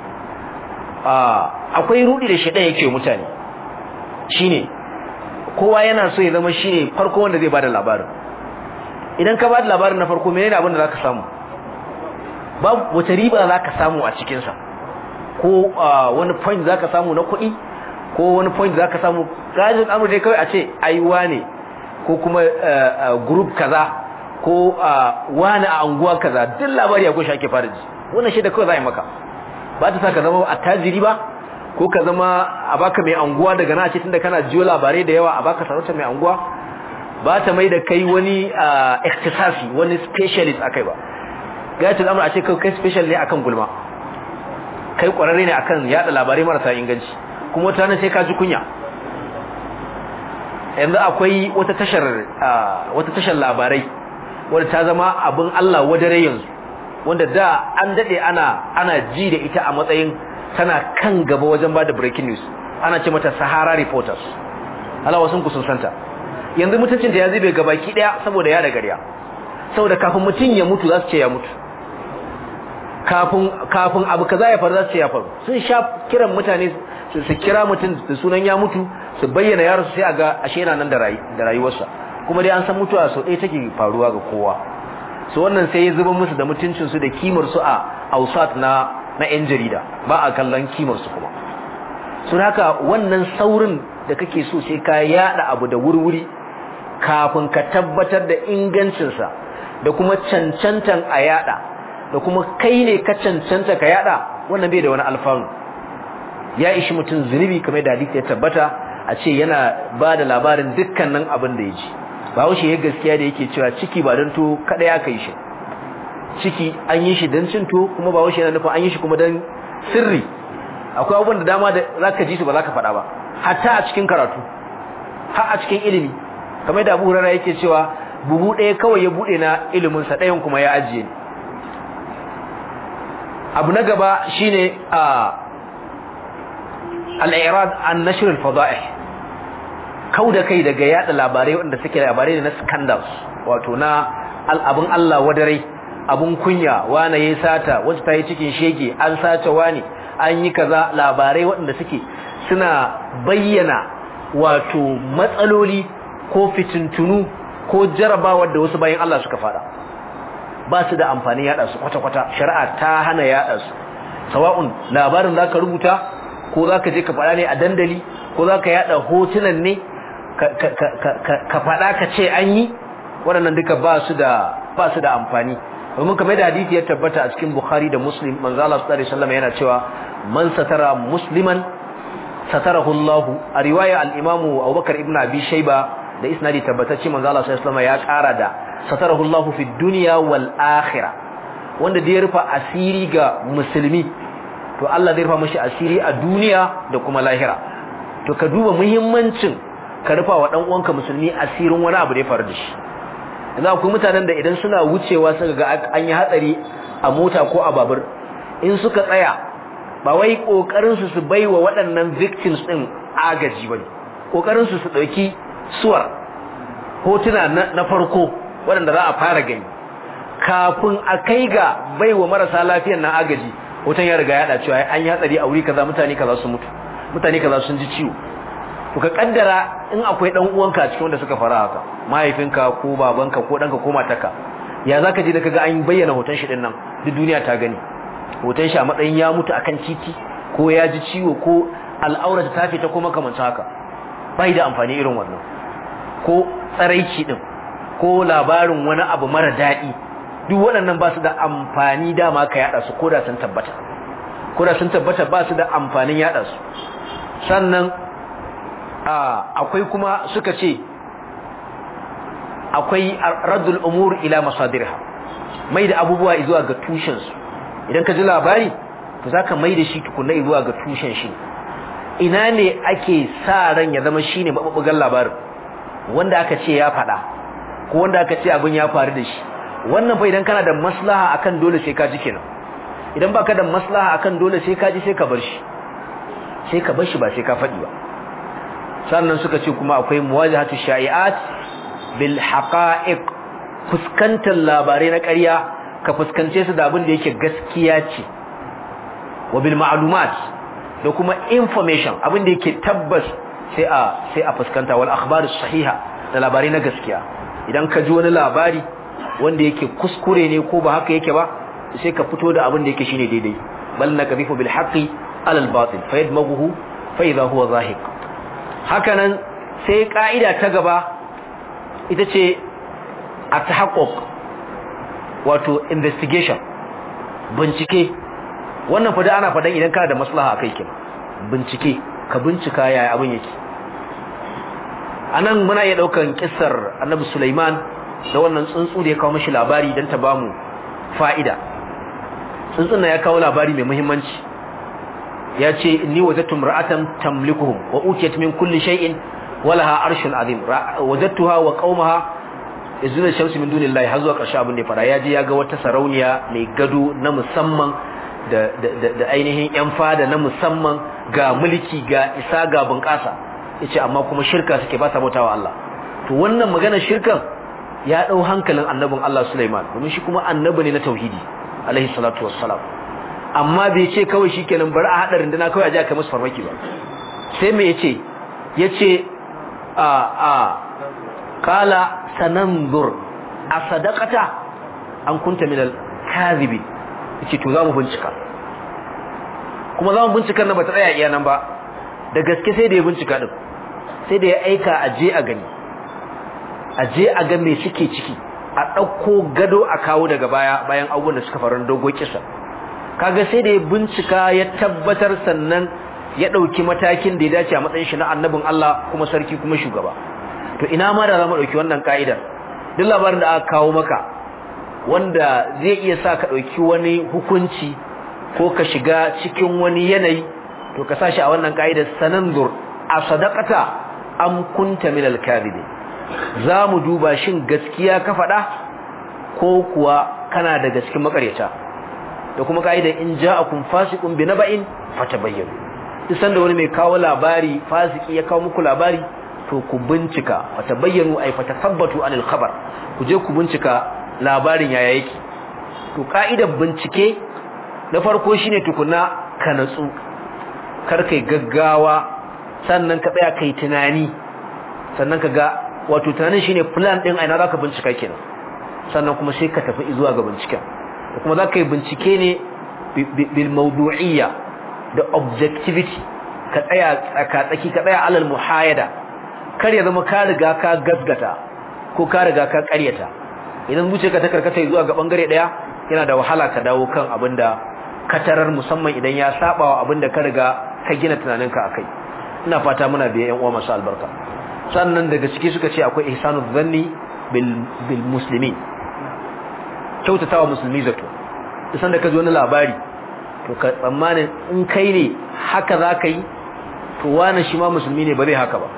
akwai rudi da shedan yake mutane shine kowa yana so ya zama shine farko wanda zai bada labarin idan ka bada labarin na farko menene abin da zaka samu babu wata riba zaka samu a cikin sa ko wani point zaka samu na kuɗi ko wani point zaka samu gajin amur dai kawai a ce aiwa ne ko kuma group kaza ko wani a anguwa kaza duk labari akwai shi ake fara ji wannan shi da kawai za a yi maka ba ta sa ka zama attajiri ba ko ka zama a baka mai anguwa daga na ce tunda kana jiyo labarai da yawa a baka sarauta mai anguwa ba ta mai da kai wani ikhtisasi wani specialist akai ba gayatul amr a ce kai special ne akan gulma kai kwararre ne akan yada labarai marasa inganci kuma wata nan sai ka ji kunya yanzu akwai wata tashar wata tashar labarai wanda ta zama abin Allah wadare yanzu wanda da an dade ana ana ji da ita a matsayin tana kan gaba wajen bada breaking news ana ce mata Sahara Reporters Allah wasun ku sun santa yanzu mutuncin da ya zube gabaki daya saboda ya da gariya saboda kafin mutum ya mutu za su ce ya mutu kafin kafin abu kaza ya faru za su ce ya faru sun sha kiran mutane su kira mutum da sunan ya mutu su bayyana yaro sai a ga ashe yana nan da rayuwarsa kuma dai an san mutuwa sau ɗaya take faruwa ga kowa su wannan sai ya zuba musu da mutuncinsu da kimar su a ausat na na yan jarida ba a kallon kimar su kuma sun haka wannan saurin da kake so sai ka yada abu da wurwuri kafin ka tabbatar da ingancinsa da kuma cancantan a yada da kuma kai ne ka cancanta ka yada wannan bai da wani alfanu ya ishi mutum zunubi kamar da hadisi ya tabbata a ce yana ba da labarin dukkanin abin da ya ji ba wuce ya gaskiya da yake cewa ciki ba don to kada ya kai shi ciki an yi shi don cin to kuma ba wuce yana nufin an yi shi kuma don sirri akwai abubuwan da dama da za ka ji su ba za ka faɗa ba hatta a cikin karatu har a cikin ilimi kamar da abu hurara yake cewa buhu ɗaya kawai ya buɗe na iliminsa ɗayan kuma ya ajiye ni abu na gaba shine a al'irad an nashr al-fada'ih kauda kai daga yada labarai wanda suke labarai na scandals wato na al'abun Allah wadarai abun kunya wane yayi sata wacce ta yi cikin shege an sace wani an yi kaza labarai waɗanda suke suna bayyana wato matsaloli ko fitintunu ko jarabawar da wasu bayan Allah suka fada ba su da amfani yada su kwata-kwata shari'a ta hana yada su sawa'un labarin zaka rubuta ko zaka je ka fada ne a dandali ko zaka yada hotunan ne ka fada ka ce an yi waɗannan duka ba su da ba su da amfani domin kamar da hadisi ya tabbata a cikin Bukhari da Muslim manzo Allah sallallahu alaihi wasallam yana cewa man satara musliman satarahu Allah a riwaya al-Imam Abubakar ibn Abi Shayba da isnadi tabbatacce manzo Allah sallallahu alaihi wasallam ya ƙara da satarahu Allah fi dunya wal akhirah wanda da ya rufa asiri ga musulmi to Allah zai rufa mashi asiri a duniya da kuma lahira to ka duba muhimmancin ka rufa wa dan uwanka musulmi asirin wani abu da ya faru da shi yanzu akwai mutanen da idan suna wucewa suka ga an yi hatsari a mota ko a babur in suka tsaya ba wai kokarin su su baiwa waɗannan victims din agaji bane kokarin su su dauki suwar hotuna na farko waɗanda za a fara gani kafin a kai ga baiwa marasa lafiyar na agaji hoton ya riga ya da cewa an yi hatsari a wuri kaza mutane kaza su mutu mutane kaza sun ji ciwo to ka kaddara in akwai dan uwanka cikin wanda suka fara haka mahaifinka ko babanka ko danka ko matarka ya zaka ji da kaga an bayyana hoton shi din nan duk duniya ta gani hoton shi a matsayin ya mutu akan titi ko ya ji ciwo ko al'aurata ta fita ko makamancin haka bai da amfani irin wannan ko tsaraici din ko labarin wani abu mara daɗi duk waɗannan ba su da amfani dama ka yada su ko da sun tabbata ko da sun tabbata ba su da amfanin yada su sannan akwai kuma suka ce akwai raddul umur ila masadirha mai da abubuwa zuwa ga tushen su idan ka ji labari to zaka mai da shi tukunna zuwa ga tushen shi ina ne ake sa ran ya zama shine mabubugan labarin wanda aka ce ya faɗa ko wanda aka ce abin ya faru da shi wannan fa idan kana da maslaha akan dole sai ka ji kenan idan baka da maslaha akan dole sai ka ji sai ka bar shi sai ka bar shi ba sai ka faɗi ba sannan suka ce kuma akwai muwajahatu sha'i'at bil haqa'iq fuskantar labarai na ƙarya ka fuskance su da abin da yake gaskiya ce wa bil ma'lumat da kuma information abin da yake tabbas sai a sai a fuskanta wal akhbar sahiha da labarai na gaskiya idan ka ji wani labari wanda yake kuskure ne ko ba haka yake ba sai ka fito da abin da yake shine daidai bal nakzifu bil haqqi ala al batil fayadmaghuhu fa idha huwa zahiq hakanan sai ka'ida ta gaba ita ce at-tahaqquq wato investigation bincike wannan fa da ana fadan idan kana da maslaha akai kin bincike ka bincika yaya abin yake anan muna iya daukan kissar Annabi Sulaiman da wannan tsuntsu da ya kawo mishi labari dan ta bamu fa'ida tsuntsun nan ya kawo labari mai muhimmanci ya ce inni wajadtu imra'atan tamlikuhum wa utiyat min kulli shay'in walaha arshun azim wajadtuha wa qaumaha yazuna shamsi min dunillahi har zuwa ƙarshe abin da ya fara ya je ya ga wata sarauniya mai gado na musamman da da ainihin yan fada na musamman ga mulki ga isa ga bunƙasa yace amma kuma shirka suke ba sa bautawa Allah to wannan maganar shirkan ya dau hankalin annabin Allah Sulaiman domin shi kuma annabi ne na tauhidi alaihi salatu wassalam amma bai ce kawai shikenan bari a hadarin dana kawai a ji aka musu farmaki ba sai me yace yace a a kala sananzur a sadaqata an kunta minal kadhibi yace to zamu bincika kuma zamu bincika nan ba ta tsaya iya nan ba da gaske sai da ya bincika din sai da ya aika a je a gani a je a ga me suke ciki a ɗauko gado a kawo daga baya bayan abubuwan da suka faru dogo kisa kaga sai da ya bincika ya tabbatar sannan ya ɗauki matakin da ya dace a matsayin shi na annabin Allah kuma sarki kuma shugaba to ina ma da za mu ɗauki wannan ka'idar duk labarin da aka kawo maka wanda zai iya sa ka ɗauki wani hukunci ko ka shiga cikin wani yanayi to ka sa shi a wannan ka'idar sanandur a sadaqata am kunta min al-kadhibi za mu duba shin gaskiya ka faɗa ko kuwa kana daga cikin makaryata da kuma ka'idar in ja'akum fasiqun bi naba'in fatabayyanu duk sanda wani mai kawo labari fasiki ya kawo muku labari to ku bincika fatabayyanu ay fatasabbatu anil khabar ku je ku bincika labarin yaya yake to ka'idar bincike na farko shine tukuna ka natsu kar kai gaggawa sannan ka tsaya kai tunani sannan ka ga wato tunanin shine plan din aina zaka bincika kenan sannan kuma sai ka tafi zuwa ga binciken kuma zaka yi bincike ne bil mawdu'iyya da objectivity ka tsaya tsaka tsaki ka tsaya alal muhayada kar ya zama ka riga ka gasgata ko ka riga ka ƙaryata idan zuciyarka ta karkata zuwa ga bangare daya yana da wahala ka dawo kan abinda ka tarar musamman idan ya saba wa abinda ka riga ka gina tunaninka akai ina fata muna biya yan uwa masu albarka sannan daga ciki suka ce akwai ihsanu dhanni bil bil muslimin kyautatawa musulmi zato isan da ka ji wani labari to ka tsammanin in kai ne haka za ka yi to wani shi ma musulmi ne ba zai haka ba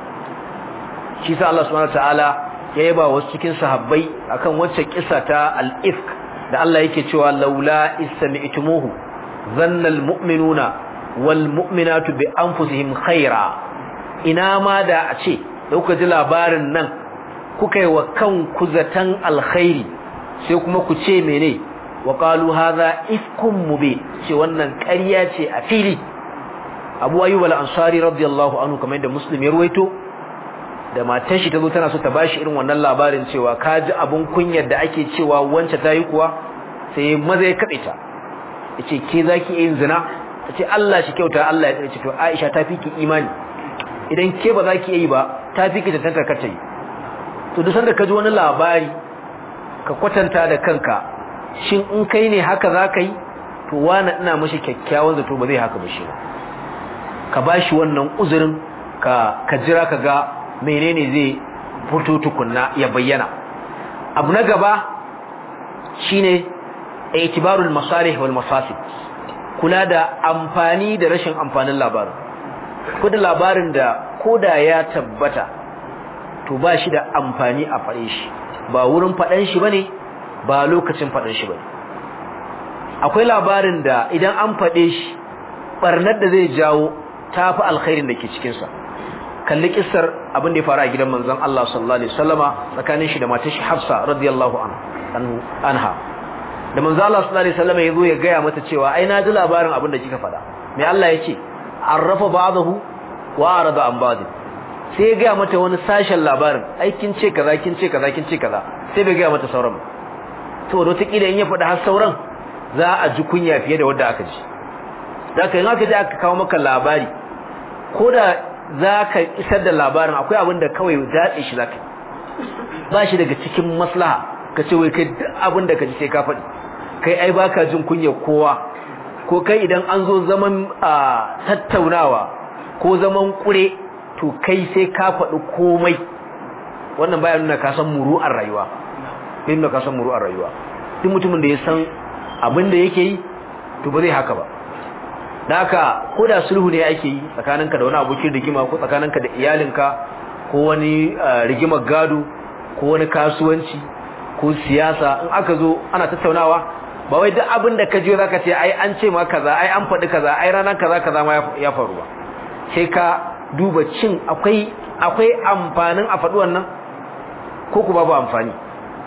shi sa Allah subhanahu wataala ya yaba wasu cikin sahabbai akan wacce kissa ta al-ifk da Allah yake cewa laula istami'tumuhu dhanna al-mu'minuna wal mu'minatu bi anfusihim khaira ina ma da a ce da kuka ji labarin nan kuka yi wa kanku zaton alkhairi sai kuma ku ce mene wa qalu hadha ifkum mubin ce wannan ƙarya ce a fili Abu Ayyub al-Ansari radiyallahu anhu kamar da Muslim ya ruwaito da matar shi tazo tana so ta bashi irin wannan labarin cewa ka ji abun kunyar da ake cewa wance tayi kuwa sai maza ya kabe ta yace ke zaki yin zina tace Allah shi kyauta Allah ya ce to Aisha ta fi ki imani idan ke ba za ki yi ba ta fi ki tantar kace to duk sanda ka ji wani labari ka kwatanta da kanka shin in kai ne haka za ka yi to wani ina mashi kyakkyawan zato ba zai haka ba shi ka ba shi wannan uzurin ka ka jira ka ga menene zai fito tukunna ya bayyana abu na gaba shine itibarul masalih wal mafasid kula da amfani da rashin amfanin labarin ko da labarin da koda ya tabbata to ba shi da amfani a fare shi ba wurin faɗan shi bane ba lokacin faɗan shi bane akwai labarin da idan an faɗe shi barnar da zai jawo tafi alkhairin da ke cikin sa kalli kissar abin da ya faru a gidan manzon Allah sallallahu alaihi wasallama tsakanin shi da matar shi Hafsa radiyallahu anha da manzon Allah sallallahu alaihi wasallama yazo ya gaya mata cewa ai na ji labarin abin da kika faɗa me Allah ya ce arrafa ba'dahu wa arada an ba'd sai ya gaya mata wani sashen labarin ai kin ce kaza kin ce kaza kin ce kaza sai bai gaya mata sauran to wata kila in ya faɗa har sauran za a ji kunya fiye da wanda aka ji zaka in aka ji aka kawo maka labari ko da zaka isar da labarin akwai abin da kawai datse shi zaka ba shi daga cikin maslaha ka ce wai kai duk abin da ka ji sai ka faɗi kai ai baka jin kunya kowa ko kai idan an zo zaman tattaunawa ko zaman kure to kai sai ka faɗi komai wannan baya nuna ka san muru'ar rayuwa bai nuna ka san muru'ar rayuwa duk mutumin da ya san abin da yake yi to ba zai haka ba haka ko da sulhu ne ake yi tsakaninka da wani abokin rigima ko tsakaninka da iyalinka ko wani rigimar gado ko wani kasuwanci ko siyasa in aka zo ana tattaunawa ba wai duk abin da ka je zaka ce ai an ce ma kaza ai an faɗi kaza ai ranar kaza kaza ma ya faru ba sai ka duba cin akwai akwai amfanin a faɗi wannan ko ku babu amfani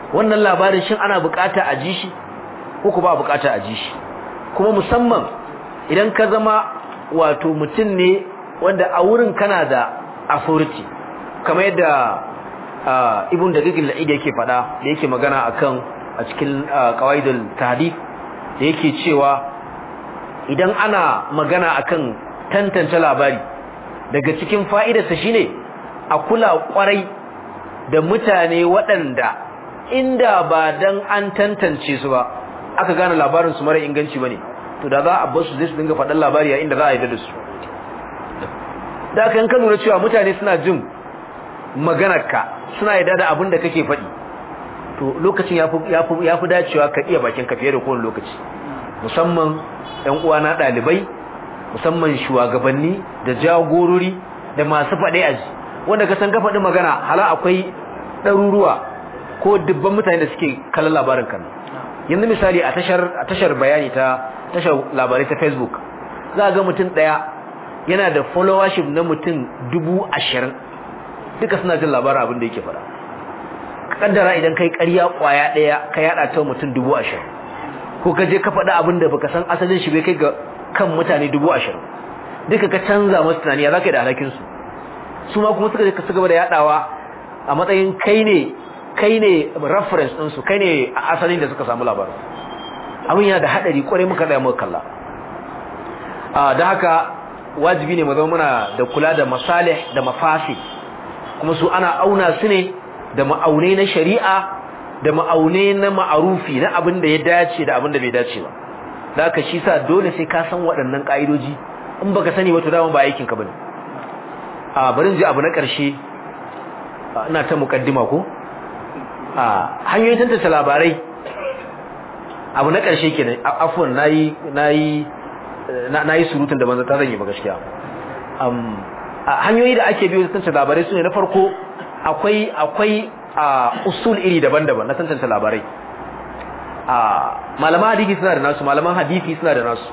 wannan labarin shin ana bukata a ji shi ko ku ba bukata a ji shi kuma musamman idan ka zama wato mutum ne wanda a wurin kana da authority kamar yadda ibn da gigil la'id yake fada da yake magana akan a cikin qawaidul tahdith da yake cewa idan ana magana akan tantance labari daga cikin fa'idarsa shine a kula kwarai da mutane waɗanda inda ba dan an tantance su ba aka gane labarin su mara inganci bane to da za a bar su zai su dinga faɗan labari a inda za a yi da su da kan ka lura cewa mutane suna jin maganarka suna yarda da abin da kake faɗi to lokacin yafi yafi yafi dacewa ka iya bakin ka fiye da kowane lokaci musamman ƴan uwana ɗalibai musamman shugabanni da jagorori da masu faɗe aji wanda ka san ka faɗi magana hala akwai ɗaruruwa ko dubban mutane da suke kallon labarin kan yanzu misali a tashar a tashar bayani ta tashar labarai ta Facebook za ga mutum ɗaya yana da followership na mutum dubu ashirin duka suna jin labarin abin da yake faɗa kaddara idan kai ƙarya ƙwaya ɗaya ka yaɗa ta mutum dubu ashirin ko ka je ka faɗa abin da baka san asalin shi bai kai ga kan mutane dubu ashirin duka ka canza masu tunani ya za ka yi da alhakinsu su ma kuma suka je ka gaba da yaɗawa a matsayin kai ne kai ne reference ɗinsu kai ne a asalin da suka samu labarin abin yana da haɗari ƙwarai muka ɗaya muka kalla da haka wajibi ne mu zama muna da kula da masalih da mafasi kuma su ana auna su ne da ma'aunai na shari'a da ma'aunai na ma'arufi na abin da ya dace da abin da bai dace ba da haka shi sa dole sai ka san waɗannan ƙa'idoji in baka sani wato dama ba aikin ka bane a barin ji abu na ƙarshe ina ta mukaddima ko a hanyoyin tantance labarai abu na ƙarshe kenan afwan nayi nayi nayi surutun da banza ta zan yi ba gaskiya um hanyoyi da ake biyo tantance labarai sune na farko akwai akwai usul iri daban-daban na tantance labarai malaman hadisi suna da nasu malaman hadisi suna da nasu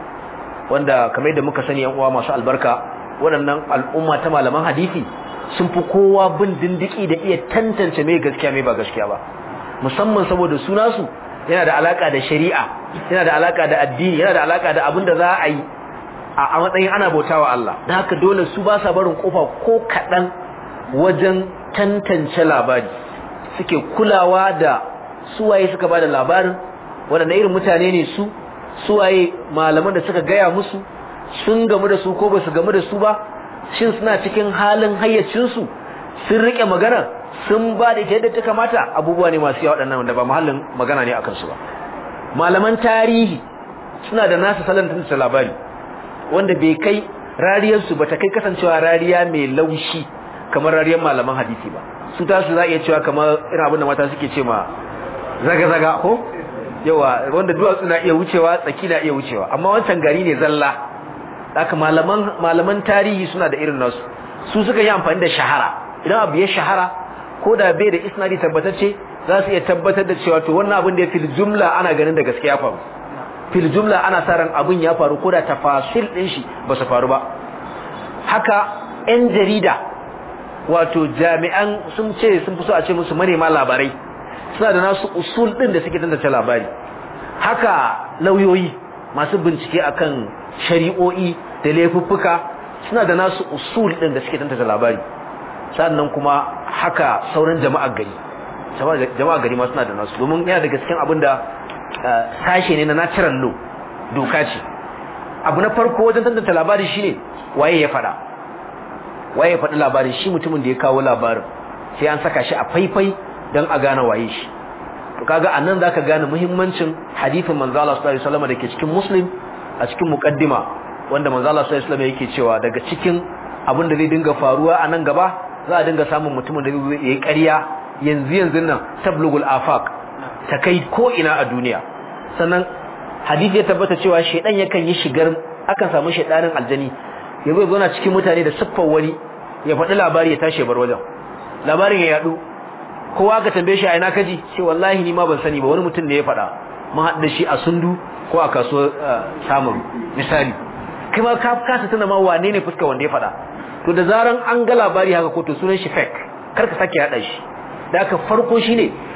wanda kamar yadda muka sani yan uwa masu albarka waɗannan al'umma ta malaman hadisi sun fi kowa bin dindiki da iya tantance mai gaskiya mai ba gaskiya ba musamman saboda suna su yana da alaka da shari'a yana da alaka da addini yana da alaka da abin da za a yi a matsayin ana bautawa Allah da haka dole su ba sa barin kofa ko kaɗan wajen tantance labari suke kulawa da suwaye suka bada labarin waɗanda irin mutane ne su suwaye malaman da suka gaya musu sun gamu da su ko ba su gamu da su ba shin suna cikin halin hayyacinsu sun rike magana sun ba da ita yadda ta kamata abubuwa ne masu yawa waɗannan wanda ba mahallin magana ne akan su ba malaman tarihi suna da nasu salon tantance labari wanda bai kai rariyarsu ba ta kai kasancewa rariya mai laushi kamar rariyar malaman hadisi ba su tasu za a iya cewa kamar irin abin da mata suke ce ma zaga-zaga ko yawa wanda duwatsu na iya wucewa tsaki na iya wucewa amma wancan gari ne zalla haka malaman malaman tarihi suna da irin nasu su suka yi amfani da shahara idan abu ya shahara ko da bai da isnadi tabbatacce za su iya tabbatar da cewa to wannan abin da ya fil jumla ana ganin da gaskiya faru fil jumla ana sa ran abin ya faru ko da tafasil din shi ba su faru ba haka yan jarida wato jami'an sun ce sun fi so a ce musu manema labarai suna da nasu usul din da suke tantance labari haka lauyoyi masu bincike akan shari'o'i da laifuffuka suna da nasu usul din da suke tantance labari sannan kuma haka sauran jama'ar gari jama'ar gari ma suna da nasu domin yana daga cikin abin da sashe ne na natural law doka ce abu na farko wajen tantance labari shine waye ya faɗa waye ya faɗi labarin shi mutumin da ya kawo labarin sai an saka shi a faifai don a gane waye shi to kaga anan zaka gane muhimmancin hadisin manzo Allah sallallahu alaihi wasallam dake cikin muslim a cikin muqaddima wanda manzo Allah sallallahu alaihi wasallam yake cewa daga cikin abin da zai dinga faruwa a nan gaba za a dinga samun mutumin da zai yi ƙarya yanzu yanzu nan tablugul afaq ta kai ko ina a duniya sannan hadisi ya tabbata cewa shedan yakan yi shigar akan samu shedanin aljani ya zo zauna cikin mutane da siffar wani ya faɗi labari ya tashi bar wajen labarin ya yadu kowa ka tambaye shi a ina kaji ce wallahi ni ma ban sani ba wani mutum ne ya faɗa mun haɗu da shi a sundu ko a kasuwar samun misali kai ma ka kasa tuna ma wane ne fuska wanda ya faɗa to da zaran an ga labari haka ko to sunan shi fake kar ka sake haɗa shi da aka farko shine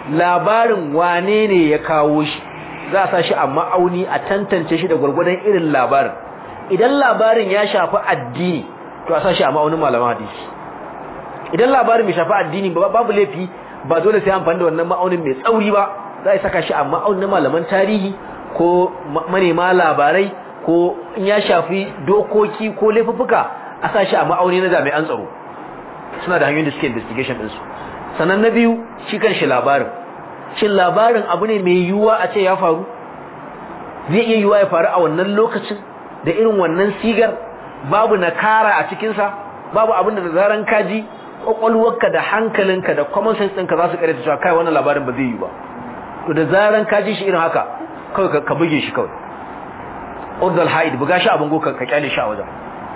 labarin wane ne ya kawo shi za a sa shi a ma'auni a tantance shi da gwargwadon irin labarin idan labarin ya shafi addini to a sa shi a ma'aunin malaman hadisi idan labarin bai shafi addini ba babu laifi ba dole sai amfani da wannan ma'aunin mai tsauri ba za a saka shi a ma'aunin malaman tarihi ko manema labarai ko in ya shafi dokoki ko laifuffuka a sa shi a ma'auni na jami'an tsaro suna da hanyoyin da suke investigation ɗinsu sannan na biyu shi kan shi labarin shin labarin abu ne mai yiwuwa a ce ya faru zai iya yiwuwa ya faru a wannan lokacin da irin wannan sigar babu nakara a cikinsa babu abin da zaran kaji kwakwalwarka da hankalinka da common sense ɗinka za su ƙarfi cewa kai wannan labarin ba zai yi ba to da zaran kaji shi irin haka kawai ka buge shi kawai urdal haid buga shi abin go ka kyale shi a wajen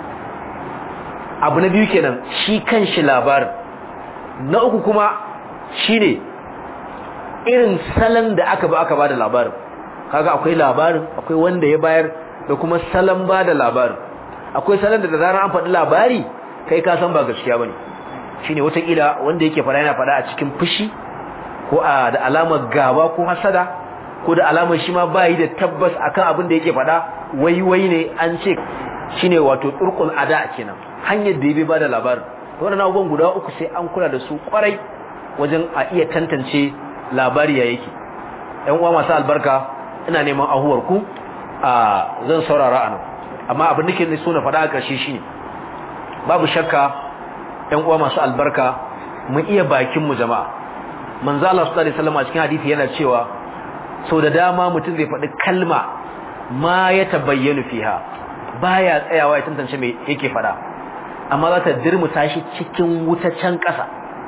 abu na biyu kenan shi kan shi labarin na uku kuma shine irin salon da aka ba aka bada labarin kaga akwai labarin akwai wanda ya bayar da kuma salon bada labarin akwai salon da da zarar an faɗi labari kai ka san ba gaskiya bane shine watakila wanda yake fara yana fara a cikin fushi ko a da alamar gaba ko hasada ko da alamar shi ma bai da tabbas akan abin da yake fada wai wai ne an ce shine wato turqul ada kenan hanyar da yabi bada labarin wannan abubuwan guda uku sai an kula da su kwarai wajen a iya tantance labari ya yake ɗan uwa masu albarka ina neman ahuwar ku a zan saurara anan amma abin da ke so na faɗa a ƙarshe shine babu shakka ɗan uwa masu albarka mu iya bakin mu jama'a manzo Allah sallallahu alaihi wasallam a cikin hadisi yana cewa sau da dama mutum zai faɗi kalma ma ya tabayyana fiha baya tsayawa ya tantance me yake faɗa amma za ta dirmuta shi cikin wutacen ƙasa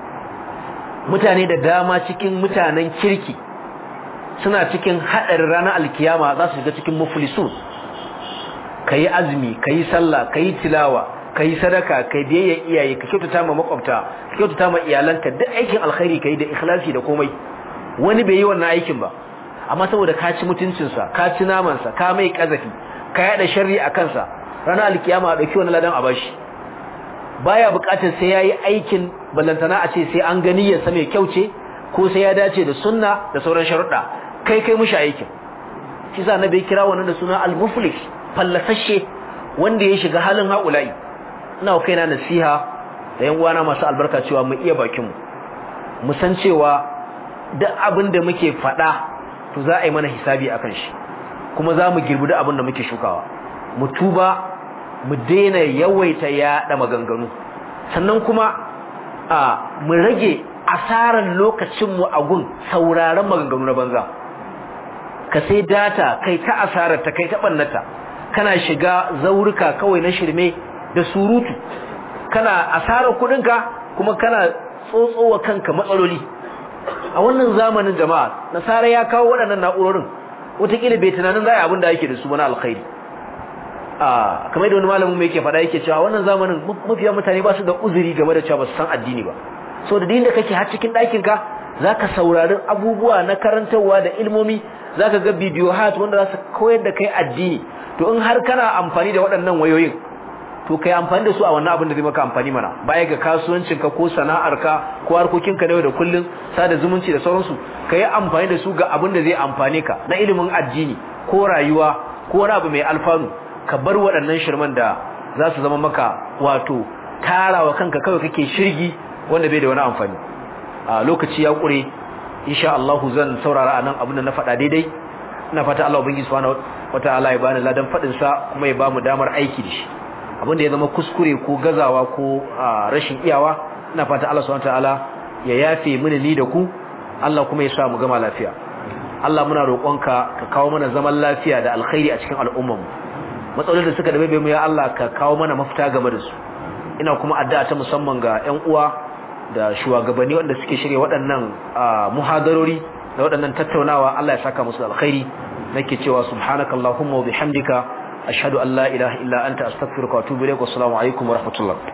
mutane da dama cikin mutanen kirki suna cikin haɗarin ranar alkiyama za su shiga cikin muflisun kayi azumi kayi sallah kayi tilawa kai sadaka kai biyayya iyaye ka kyautata ma makwabta ka kyautata ma iyalanka duk aikin alkhairi kai da ikhlasi da komai wani bai yi wannan aikin ba amma saboda ka ci mutuncin sa ka ci naman sa ka mai kazafi ka yada sharri a kansa ranar alkiyama a dauki wannan ladan a bashi baya bukatar sai yayi aikin ballantana a ce sai an gani ya mai kyau ce ko sai ya dace da sunna da sauran sharuɗa kai kai mushi aikin shi sa nabi kira wannan da suna al-muflis fallasashe wanda ya shiga halin haula'i ina kaina nasiha da yan uwana masu albarka cewa mu iya bakin mu mu san cewa duk abin da muke faɗa to za a yi mana hisabi akan shi kuma za mu girbi duk abin da muke shukawa mu tuba mu daina yawaita yaɗa maganganu sannan kuma a mu rage asaran lokacin mu a gun sauraron maganganu na banza ka sai data kai ta asarar ta kai ta bannata kana shiga zaurika kawai na shirme da surutu kana asarar kudinka kuma kana tsotsowa kanka matsaloli a wannan zamanin jama'a nasara ya kawo waɗannan na'urorin wataƙila bai tunanin za a abin da yake da su na alkhairi a kamar da wani malamin mai yake faɗa yake cewa wannan zamanin mafiya mutane ba su da uzuri game da cewa ba su san addini ba so da da kake har cikin ɗakinka za ka saurari abubuwa na karantarwa da ilmomi za ka ga bidiyo hat wanda za su koyar da kai addini to in har kana amfani da waɗannan wayoyin to kai amfani da su a wannan abin da zai maka amfani mana baya ga kasuwancinka ko sana'arka ko harkokinka na yau da kullun sada zumunci da sauransu ka yi amfani da su ga abin da zai amfane ka na ilimin addini ko rayuwa ko wani abu mai alfanu ka bar waɗannan shirman da za su zama maka wato tarawa kanka kawai kake shirgi wanda bai da wani amfani a lokaci ya ƙure insha Allah zan saurara anan abin da na faɗa daidai ina fata Allah ubangiji subhanahu wataala ya bani ladan faɗin sa kuma ya bamu damar aiki da shi abin da ya zama kuskure ko gazawa ko rashin iyawa ina fata Allah subhanahu wataala ya yafe mini ni da ku Allah kuma ya sa mu gama lafiya Allah muna roƙonka ka kawo mana zaman lafiya da alkhairi a cikin al'ummar mu matsalolin da suka dabe mu ya Allah ka kawo mana mafita game da su ina kuma addu'a ta musamman ga ƴan uwa da shugabanni wanda suke shirye waɗannan muhadarori da waɗannan tattaunawa Allah ya saka musu alkhairi nake cewa subhanakallahumma wa bihamdika ashhadu an la ilaha illa anta astaghfiruka wa atubu ilaik wa assalamu alaikum wa rahmatullah